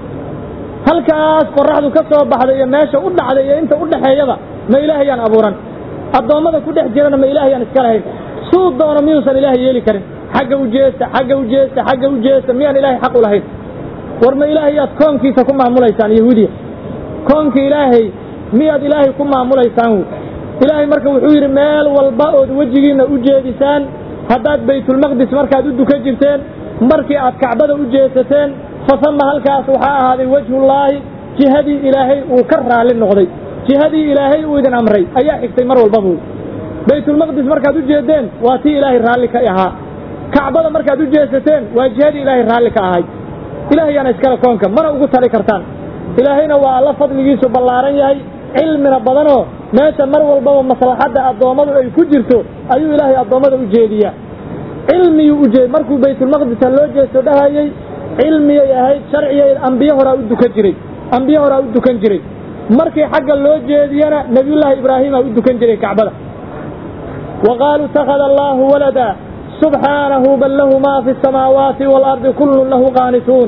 S1: halkaas qoraxdu ka soo baxday iyo meesha u dhacday iyo inta u dhaxeeyaba ma ilaahayaan abuuran addoommada ku dhex jirana ma ilaahayaan iska lahayn suu doono miyuusan ilaahay yeeli karin xagga u jeesta xagga u jeesta xagga u jeesta miyaan ilaahay xaq u lahayn war ma ilaahayaad koonkiisa ku maamulaysaan yahuudiya koonka ilaahay miyaad ilaahay ku maamulaysaan wy ilaahay marka wuxuu yidhi meel walba ood wejigiinna u jeedisaan haddaad baytulmaqdis markaad u dukan jirteen markii aad kacbada u jeesateen fasama halkaas waxaa ahaaday wejhullaahi jihadii ilaahay uu ka raalli noqday jihadii ilaahay uu idin amray ayaa xigtay mar walba buy baytulmaqdis markaad u jeedeen waa tii ilaahay raalli ka ahaa kacbada markaad u jeesateen waa jihadii ilaahay raalli ka ahay ilaahayaana iskale koonka mana ugu tali kartaan ilaahayna waa alla fadligiisu ballaaran yahay cilmina badanoo meesha mar walbaba maslaxadda addoommadu ay ku jirto ayuu ilaahay addoommada u jeediyaa cilmiyuu u jeed markuu baytulmaqdisa loo jeesto dhahayey cilmiyay ahayd sharciyay ambiye horaa u dukan jiray ambiye horaa u dukan jiray markii xagga loo jeediyana nebiyullaahi ibraahimaa u dukan jiray kacbada wa qaaluu ittakhada allaahu walada subxaanahu bal lahu maa fi asamaawaati waalardi kullun lahu qaanituun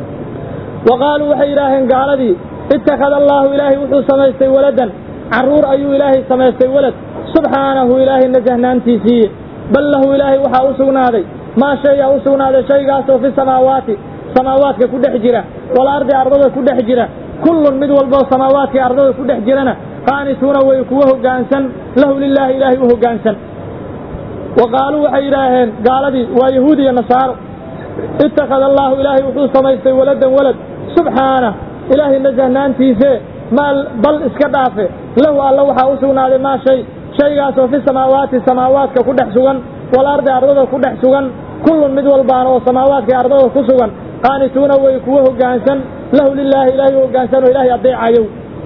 S1: wa qaaluu waxay yidhaaheen gaaladii ittakhada allaahu ilaahay wuxuu samaystay waladan carruur ayuu ilaahay samaystay walad subxaanahu ilaahay nasahnaantiisiiye bal lahu ilaahay waxaa u sugnaaday maa shayaa u sugnaaday shaygaasoo fi samaawaati samaawaadka ku dhex jira walardi ardada ku dhex jira kullun mid walboo samaawaadkai ardada ku dhex jirana qaanituuna way kuwa hoggaansan lahu lilaahi ilaahay u hoggaansan wa qaaluu waxay yidhaaheen gaaladii waa yahuud iyo nasaaro ittakhada allaahu ilaahay wuxuu samaystay waladan walad subxaanah ilaahay nasahnaantiise maa bal iska dhaafe lahu alla waxaa u sugnaaday maa shay shaygaasoo fi samaawaati samaawaadka ku dhex sugan walardi ardada ku dhex sugan kullun mid walbaana oo samaawaadkai ardada ku sugan qaanituuna way kuwa hoggaansan lahu lilaahi ilaahay u hoggaansan oo ilaahay adeecayow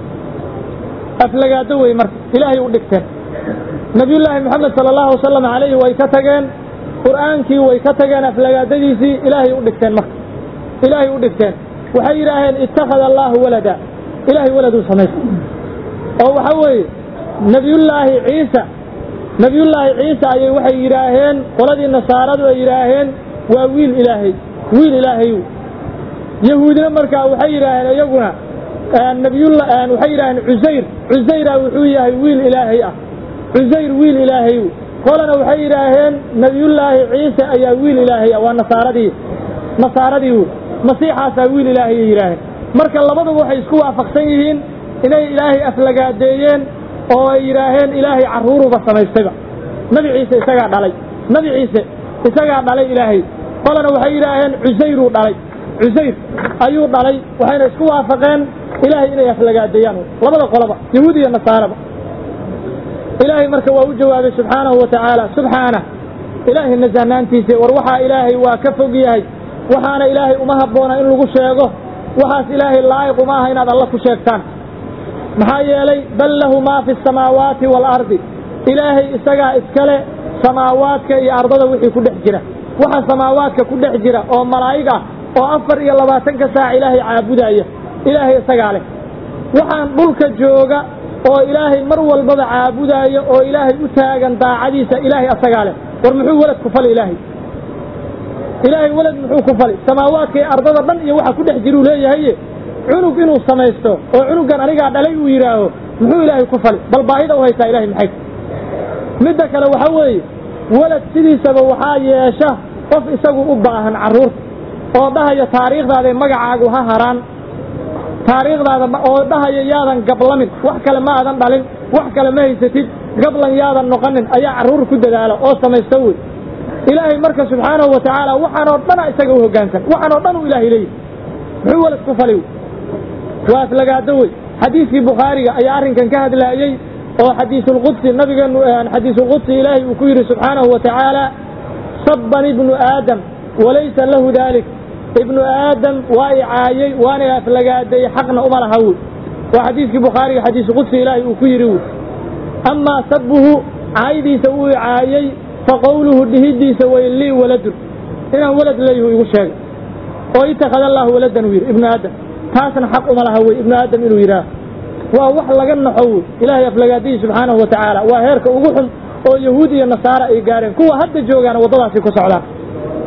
S1: aflagaado wey marka ilaahay u dhigteen nabiyullaahi moxamed sala allahu wasalam calayhi way ka tageen qur'aankii way ka tageen aflagaadadiisii ilaahay u dhigteen marka ilaahay u dhigteen waxay yidhaaheen ittakhada allaahu walada ilaahay waladuu samaystay oo waxa weeye nebiyullaahi ciisa nebiyullaahi ciisa ayay waxay yidhaaheen qoladii nasaaradu ay yidhaaheen waa wiil ilaahay wiil ilaahay yahuudina markaa waxay yidhaaheen iyaguna nabiyulla waxay yidhaaheen cusayr cusayra wuxuu yahay wiil ilaahay ah cusayr wiil ilaahay qolana waxay yidhaaheen nebiyullaahi ciise ayaa wiil ilaahay ah waa nasaaradii nasaaradii wy masiixaasaa wiil ilaahay ay yidhaaheen marka labaduba waxay isku waafaqsan yihiin inay ilaahay aflagaadeeyeen oo ay yidhaaheen ilaahay carruuruba samaystayba nabi ciise isagaa dhalay nabi ciise isagaa dhalay ilaahay qolana waxay yidhaaheen cusayruu dhalay cusayr ayuu dhalay waxayna isku waafaqeen ilaahay inay aflagaadeeyaan labada qoloba yahuud iyo nasaaraba ilaahay marka waa u jawaabay subxaanahu wa tacaala subxaanah ilaahay nasahnaantiisa war waxaa ilaahay waa ka fog yahay waxaana ilaahay uma habboona in lagu sheego waxaas ilaahay laa'iq uma aha inaad alla ku sheegtaan maxaa yeelay bal lahu maa fi asamaawaati waalardi ilaahay isagaa iskale samaawaadka iyo ardada wixii ku dhex jira waxa samaawaadka ku dhex jira oo malaa'ig ah oo afar iyo labaatanka saac ilaahay caabudaya ilaahay isagaa leh waxaan dhulka jooga oo ilaahay mar walbaba caabudaayo oo ilaahay u taagan daacadiisa ilaahay asagaa leh war muxuu welad ku fali ilaahay ilaahay welad muxuu ku fali samaawaadka iyo ardada dhan iyo waxa ku dhex jiruu leeyahaye cunug inuu samaysto oo cunugan anigaa dhalay uu yidhaaho muxuu ilaahay ku fali bal baahida u haysaa ilahay maxay midda kale waxa weeye welad sidiisaba waxaa yeesha qof isagu u baahan carruurta oo dhahaya taariikhdaada magacaagu ha haraan taariikhdaada oo dhahaya yaadan gablamin wax kale ma aadan dhalin wax kale ma haysatid gablan yaadan noqonin ayaa carruur ku dadaala oo samaysta wey ilaahay marka subxaanahu wa tacaala waxaanoo dhana isaga u hoggaansan waxaanoo dhan uu ilaahay leeyahy muxuu welad ku fali waa aflagaado wey xadiiskii bukhaariga ayaa arrinkan ka hadlaayey oo xadiisulqudsi nabigeenu xadiisulqudsi ilaahay uu ku yidhi subxaanahu wa tacaala sabban ibnu aadam walaysa lahu daalik ibnu aadam waa i caayey waana aflagaadeeyey xaqna uma laha wey waa xadiiskii bukhaariga xadiisulqudsi ilaahay uu ku yidhi wey amaa sabbuhu caaydiisa uu i caayey fa qowluhu dhihidiisa way lii waladun inaan walad leeyhu igu sheegay oo itakhada allaahu waladan uu yidhi ibnu aadam taasna xaq uma laha wey ibnu aadam inuu yidhaah waa wax laga naxo wey ilaahay aflagaadihii subxaanahu wa tacaala waa heerka ugu xun oo yahuud iyo nasaara ay gaareen kuwa hadda joogaana waddadaasi ku socdaan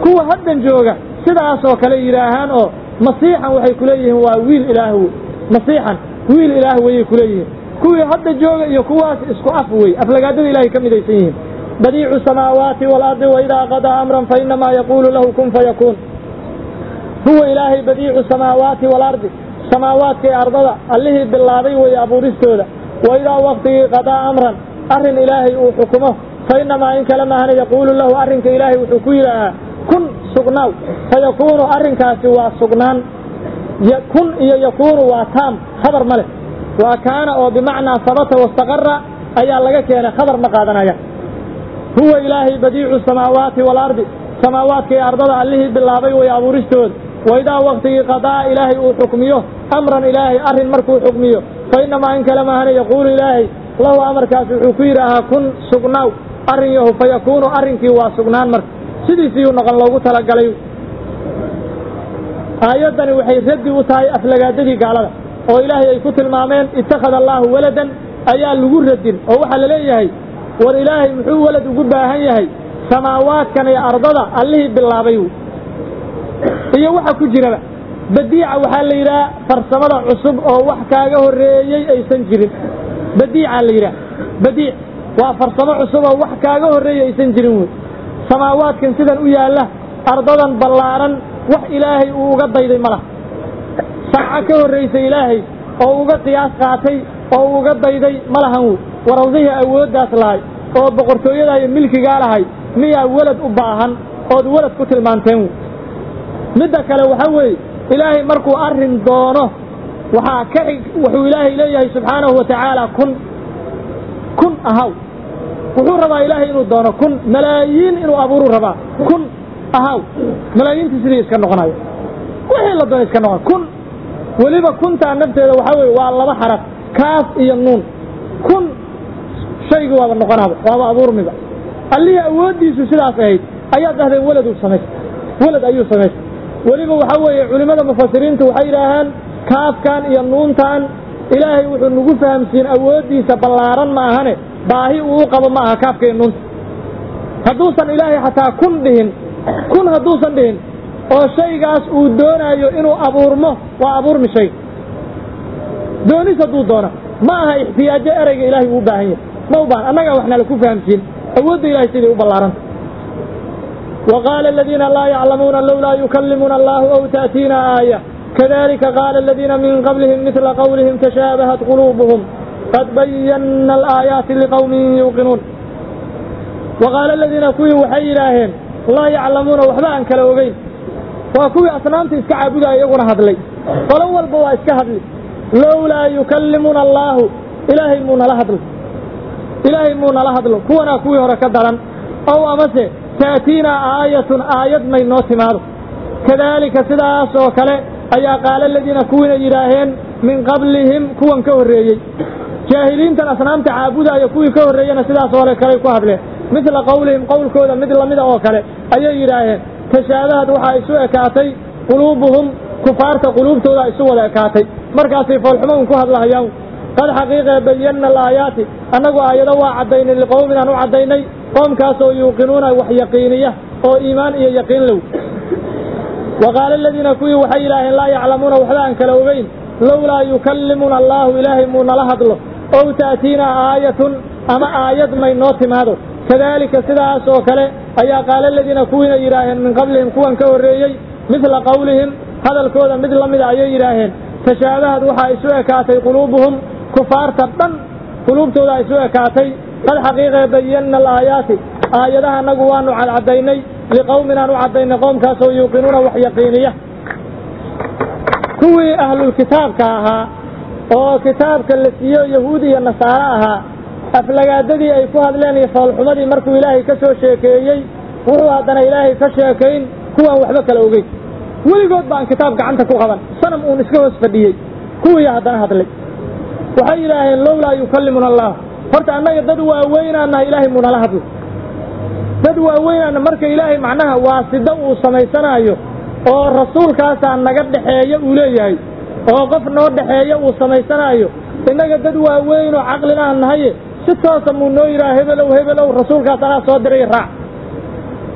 S1: kuwa haddan jooga sidaasoo kale yidhaahaan oo masiixan waxay ku leeyihiin waa wiil ilaah wey masiixan wiil ilaah weyay ku leeyihiin kuwii hadda jooga iyo kuwaas isku af wey aflagaadada ilahay ka midaysan yihiin badiicu samaawaati waalardi waidaa qadaa amran fainamaa yaquulu lahu kun fayakuun huwa ilaahay badiicu samaawaati waalardi samaawaadka ee ardada allihii bilaabay weeye abuuristooda waidaa waktigii qadaa amran arrin ilaahay uu xukumo fainamaa in kale maahana yaquulu lahu arrinka ilaahay wuxuu ku yidhaahaa kun sugnaaw fayakuunu arrinkaasi waa sugnaan kun iyo yakuunu waa taam khabar ma leh waa kaana oo bimacnaa sabata wastaqara ayaa laga keenay khabar ma qaadanaya huwa ilaahay badiicu samaawaati waalardi samaawaadka ee ardada allihii bilaabay way abuuristooda waidaa waktigii qadaa ilaahay uu xukmiyo amran ilaahay arrin markuu xukmiyo fainamaa in kale maahana yaquulu ilaahay lahu amarkaas wuxuu ku yidhaahaa kun sugnaaw arrin yahu fayakuunu arrinkii waa sugnaan marka sidiisiiyuu noqon loogu talagalay aayaddani waxay raddi u tahay aflagaadadii gaalada oo ilaahay ay ku tilmaameen ittakhada allaahu waladan ayaa lagu radin oo waxaa la leeyahay war ilaahay muxuu walad ugu baahan yahay samaawaadkan iyo ardada allihii bilaabay iyo waxa ku jiraba badiica waxaa la yidhaha farsamada cusub oo wax kaaga horreeyey aysan jirin badiicaa la yidhaha badiic waa farsamo cusub oo wax kaaga horreeyey aysan jirin wey samaawaadkan sidan u yaalla ardadan ballaaran wax ilaahay uu uga dayday ma laha sanco ka horraysay ilaahay oo uga qiyaas qaatay oo uga dayday ma lahan wey warawdihii awooddaas lahay oo boqortooyadaa iyo milkigaa lahay miyaa welad u baahan ood welad ku tilmaanteen wey midda kale waxaa weeye ilaahay markuu arrin doono waxaa ka xig wuxuu ilaahay leeyahay subxaanahu wa tacaala kun kun ahaw wuxuu rabaa ilaahay inuu doono kun malaayiin inuu abuuruu rabaa kun ahaw malaayiintii sidii iska noqonayo wixii la doona iska noqon kun weliba kuntaa nafteeda waxaa weye waa laba xaraf kaaf iyo nuun kun shaygii waaba noqonaaba waaba abuurmiba allihii awooddiisu sidaas ahayd ayaad dhahdeen weladuu samaystay welad ayuu samaystay weliba waxaa weeye culimmada mufasiriintu waxay yidhaahaan kaafkan iyo nuuntan ilaahay wuxuu nagu fahamsiin awooddiisa ballaaran ma ahane baahi uu u qabo ma aha kaafka iyo nuunta hadduusan ilaahay xataa kun dhihin kun hadduusan dhihin oo shaygaas uu doonaayo inuu abuurmo waa abuurmi shay doonis hadduu doona ma aha ixtiyaajo ereyga ilaahay uu u baahan yahay ma u baahan annagaa waxna laku fahamsiin awoodda ilahay siday u ballaaranta وقال الذين لا يعلمون لولا يكلمنا الله أو تأتينا آية كذلك قال الذين من قبلهم مثل قولهم تشابهت قلوبهم قد بينا الآيات لقوم يوقنون وقال الذين كوي وحي إلهين لا يعلمون وحبا أن كالوغين وكوي أصنامت إسكا عبدا يقول هذلي فالأول بوا إسكا هذلي لولا يكلمنا الله إلهي مونا لهدل إلهي مونا لهدل كونا كوي هركدرا أو أمسي تأتينا آية آية ما ينوتي ماذا كذلك سداس وكله أيا قال الذين كون يراهن من قبلهم كون كوريي جاهلين تن أصنام تعابدا يكوي كوريي سداس ولا كله كهبله مثل قولهم قول كودا مثل مدى وكله أيا يراهن تشابهت وحا يسوء كاتي قلوبهم كفارة قلوب تودا يسوء كاتي مركاسي فالحمون كهد الله يوم قد حقيقة بينا الآيات أنه آيات وعدين لقوم أنه عديني qoomkaasoo yuuqinuuna wax yaqiiniya oo iimaan iyo yaqiin low wa qaala aladiina kuwii waxay yidhaaheen laa yaclamuuna waxba aan kala ogeyn lowlaa yukallimuna allaahu ilaahay muu nala hadlo ow ta'tiinaa aayatun ama aayad may noo timaado kadaalika sidaas oo kale ayaa qaala aladiina kuwiina yidhaaheen min qablihim kuwan ka horreeyey midla qowlihim hadalkooda mid la mida ayay yidhaaheen tashaabahad waxaa isu ekaatay quluubuhum kufaarta dhan quluubtooda isu ekaatay qad xaqiiqee bayanna alaayaati aayadaha annagu waanu cadcadaynay liqowmin aan u caddaynay qoomkaasoo yuuqinuuna wax yaqiiniya kuwii ahlulkitaabka ahaa oo kitaabka la siiyo yahuud iyo nasaare ahaa aflagaadadii ay ku hadleen iyo foolxumadii markuu ilaahay ka soo sheekeeyey wuxuu haddana ilaahay ka sheekayn kuwaan waxba kala ogeyn weligood baan kitaab gacanta ku qaban sanam uun iska hoos fadhiyey kuwii haddana hadlay waxay yidhaaheen lowlaa yukallimuna allah horta annaga dad waaweynaanaha ilaahay muu nala hadlo dad waaweynaana marka ilaahay macnaha waasida uu samaysanaayo oo rasuulkaasaa naga dhexeeya uu leeyahay oo qof noo dhexeeya uu samaysanaayo innaga dad waaweynoo caqlilaan nahaye si toosa muu noo yidhaha hebelow hebelow rasuulkaas anaa soo diray raac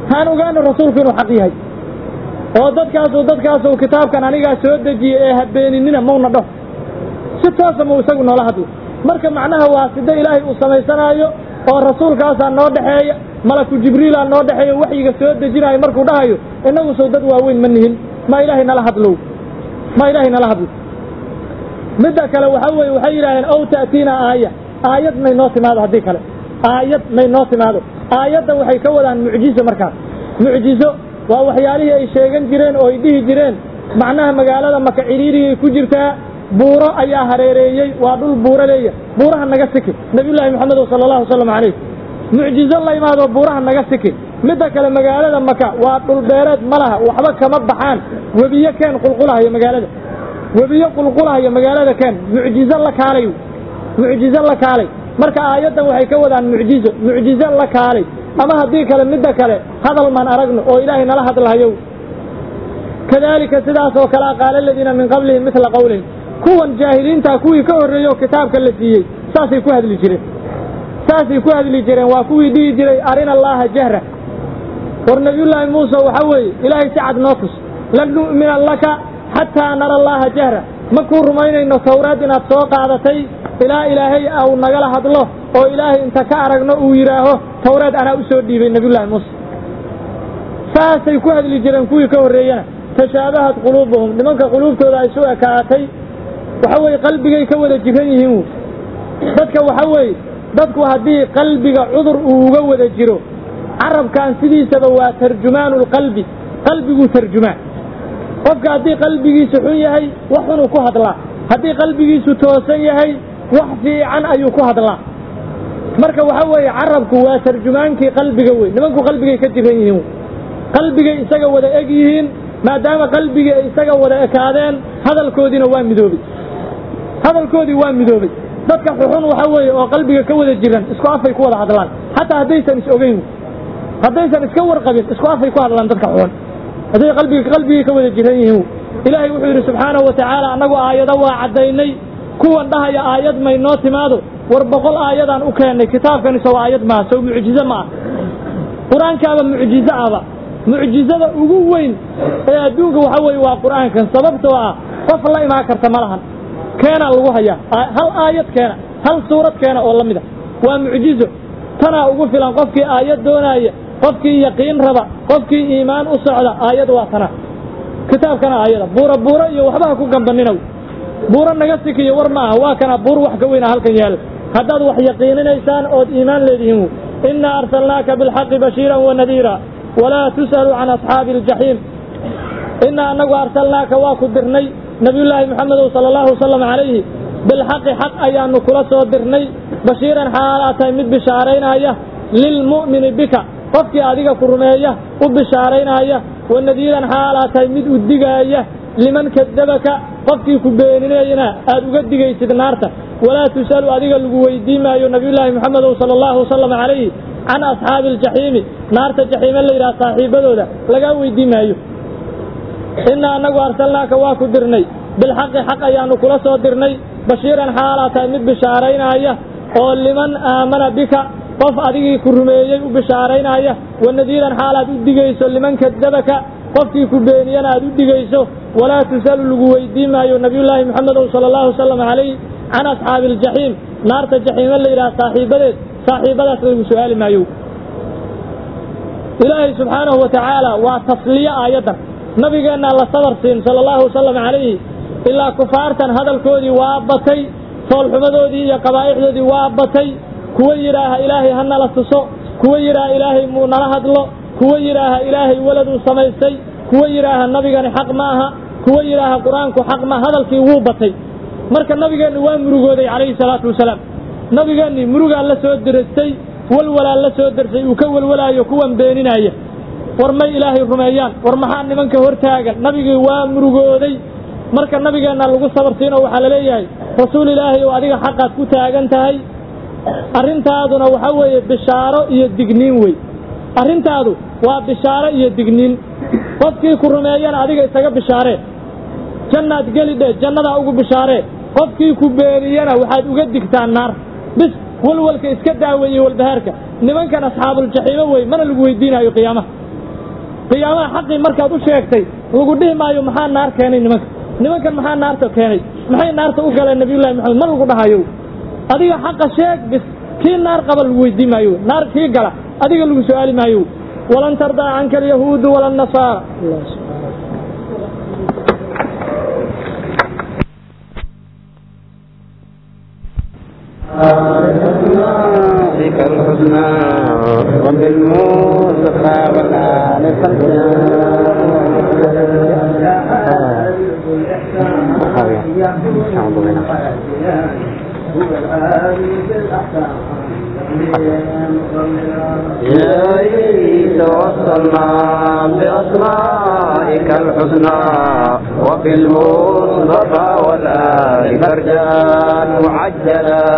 S1: haan ogaano rasuulku inuu xaq yahay oo dadkaasu dadkaasu kitaabkan anigaa soo dejiyey ee habeeninina mauna dhaho si toosa mau isagu noola hadlo marka macnaha waa sida ilaahay uu samaysanaayo oo rasuulkaasaa noo dhexeeya malaku jibriilaa noo dhexeeya waxyiga soo dejinaayo markuu dhahayo innagu sow dad waaweyn ma nihin ma ilaahay nala hadlow ma ilaahay nala hadlo midda kale waxa weeye waxay yidhaaheen ow ta'tiina aaya aayad may noo timaado haddii kale aayad may noo timaado aayadda waxay ka wadaan mucjizo markaas mucjizo waa waxyaalihii ay sheegan jireen oo ay dhihi jireen macnaha magaalada maka ciriiriyay ku jirtaa buuro ayaa hareereeyey waa dhul buuro leeya buuraha naga siki nabiyullaahi moxamedo sala allahu wasalam calayh mucjizo la imaado buuraha naga siki midda kale magaalada maka waa dhul beereed ma laha waxba kama baxaan webiyo keen qulqulahayo magaalada webiyo qulqulahayo magaalada keen mucjizo la kaalay mucjizo la kaalay marka aayaddan waxay ka wadaan mucjizo mucjizo la kaalay ama haddii kale midda kale hadal maan aragno oo ilaahay nala hadlahayow kadaalika sidaas oo kalea qaala aladiina min qablihim midla qowlihim kuwan jaahiliintaa kuwii ka horreeyey oo kitaabka la siiyey saasay ku hadli jireen saasay ku hadli jireen waa kuwii dhihi jiray arina allaaha jahra war nabiyullaahi muuse waxa weeye ilaahay si cad noo tus lan nu'mina laka xataa nara allaaha jahra ma kuu rumaynayno tawraad inaad soo qaadatay ilaa ilaahay au nagala hadlo oo ilaahay inta ka aragno uu yidhaaho tawraad anaa u soo dhiibay nabiyullaahi muuse saasay ku hadli jireen kuwii ka horreeyana tashaabahat quluubuhum nimanka quluubtooda ay isu ekaatay waxa weeye qalbigay ka wada jiran yihiin dadka waxa weeye dadku haddii qalbiga cudur uu uga wada jiro carabkan sidiisaba waa tarjumaanu lqalbi qalbiguu tarjumaan qofka haddii qalbigiisu xun yahay wax xunuu ku hadlaa haddii qalbigiisu toosan yahay wax fiican ayuu ku hadlaa marka waxa weeye carabku waa tarjumaankii qalbiga wey nimanku qalbigay ka jiran yihiin qalbigay isaga wada eg yihiin maadaama qalbigii ay isaga wada ekaadeen hadalkoodiina waa midoobey hadalkoodii waa midoobey dadka xuxun waxa weeye oo qalbiga ka wada jiran isku afay ku wada hadlaan xataa haddaysan is ogeyn haddaysan iska warqabin isku afay ku hadlaan dadka xuxun hadday qalbiga qalbigii ka wada jiran yihiin ilaahay wuxuu yidhi subxaanahu wa tacaala annagu aayado waa caddaynay kuwan dhahaya aayad may noo timaado war boqol aayadaan u keennay kitaabkani sow aayad maaha sow mucjizo ma ah qur-aankaaba mucjizo aba mucjizada ugu weyn ee adduunka waxa weeye waa qur'aankan sababtoo ah qof la imaan karta ma lahan keenaa lagu hayaa hal aayad keena hal suurad keena oo la mid a waa mucjizo tanaa ugu filan qofkii aayad doonaaya qofkii yaqiin raba qofkii iimaan u socda aayad waa tana kitaabkana aayada buura buuro iyo waxbaha ku gambaninow buuro naga sikiyo war ma aha waa kana buur wax ka weyna halkan yaalla haddaad wax yaqiininaysaan ood iimaan leedihiin innaa arsalnaaka bilxaqi bashiiran wa nadiira walaa tus'alu can asxaabi aljaxiim innaa annagu arsalnaaka waa ku dirnay nebiyullaahi moxamedow sala allahu wasalam calayhi bilxaqi xaq ayaanu kula soo dirnay bashiiran xaalaa tahay mid bishaaraynaya lilmu'mini bika qofkii adiga ku rumeeya u bishaaraynaya wa nadiiran xaalaa tahay mid u digaaya liman kadabaka qofkii ku beeninayna aad uga digaysid naarta walaa tus'alu adiga lagu weydiin maayo nebiyullaahi moxamedow sala allahu wasalam calayhi can asxaabi aljaxiimi naarta jaxiime la yidhaha saaxiibadooda lagaa weydiin maayo innaa annagu arsalnaaka waa ku dirnay bilxaqi xaq ayaanu kula soo dirnay bashiiran xaalaa tahay mid bishaaraynaya oo liman aamana bika qof adigii ku rumeeyey u bishaaraynaya wa nadiiran xaalaad u digayso liman kadabaka qofkii ku beeniyana aad u digayso walaa tus'alu lagu weydiin maayo nebiyullaahi moxamedow sala allahu wasalam calayh can asxaabi aljaxiim naarta jaxiime la yidhaha saaxiibadeed saaxiibadaas lagu su'aali maayo ilaahay subxaanahu wa tacaala waa tasliye aayaddan nabigeennaa la sabar siin sala allahu wasalam calayhi ilaa kufaartan hadalkoodii waa batay foolxumadoodii iyo qabaa'ixdoodii waa batay kuwa yidhaaha ilaahay ha nala tuso kuwa yidhaaha ilaahay muu nala hadlo kuwa yidhaaha ilaahay weladuu samaystay kuwa yidhaaha nabigani xaq ma aha kuwa yidhaaha qur-aanku xaq ma hadalkii wuu batay marka nabigeennu waa murugooday calayhi salaatu wasalaam nabigeennii murugaa la soo dirastay walwalaa la soo darsay uu ka welwalaayo kuwan beeninaya war may ilaahay rumeeyaan war maxaa nimanka hortaagan nabigii waa murugooday marka nabigeenna lagu sabarsiinoo waxaa la leeyahay rasuul ilaahay oo adiga xaqaad ku taagan tahay arrintaaduna waxa weeye bishaaro iyo digniin wey arrintaadu waa bishaaro iyo digniin qofkii ku rumeeyana adiga isaga bishaaree jannaad geli dhe jannadaa ugu bishaaree qofkii ku beeniyana waxaad uga digtaa naar bis walwalka iska daaweeye walbahaarka nimankan asxaabuljaxiimo wey mana lagu weydiinaayo qiyaamaha qiyaamaha xaqii markaad u sheegtay lagu dhihi maayo maxaa naar keenay nimanka nimankan maxaa naarta keenay maxay naarta u galeen nabiyullahi maxamed ma lagu dhahayo adiga xaqa sheeg bis kii naar qaba lagu weydii maayo naar kii gala adiga lagu su-aali maayo walan tardaa canka alyahuudu wala nasaara
S2: بك الحسنى وبالمصطفى والآل إلهي توصلنا بأسمائك الحسنى وبالمصطفى والآل فرجان معجلا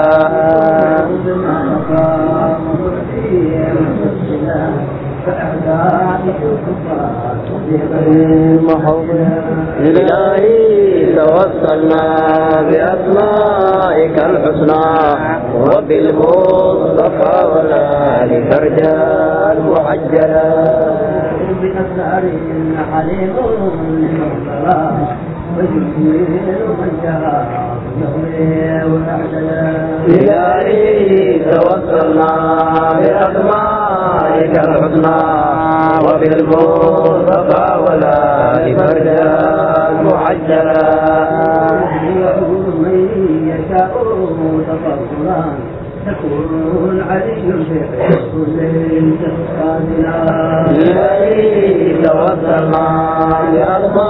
S2: إلهي توصلنا بأسمائك الحسنى وبالمصطفى والآل فرجان معجلا
S3: بأسرار حليم للمصطفى وجميل من جاء يغني ويعتلى
S2: إلهي توصلنا بأسمائك الحسنى وبالمصطفى والآل فرجان معجلا
S3: يعود من يشاء تفضلا تكون علي بكل تفضلا
S2: إلهي توصلنا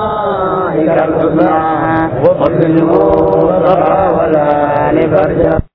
S2: بأسمائك الحسنى وبالمصطفى والآل فرجان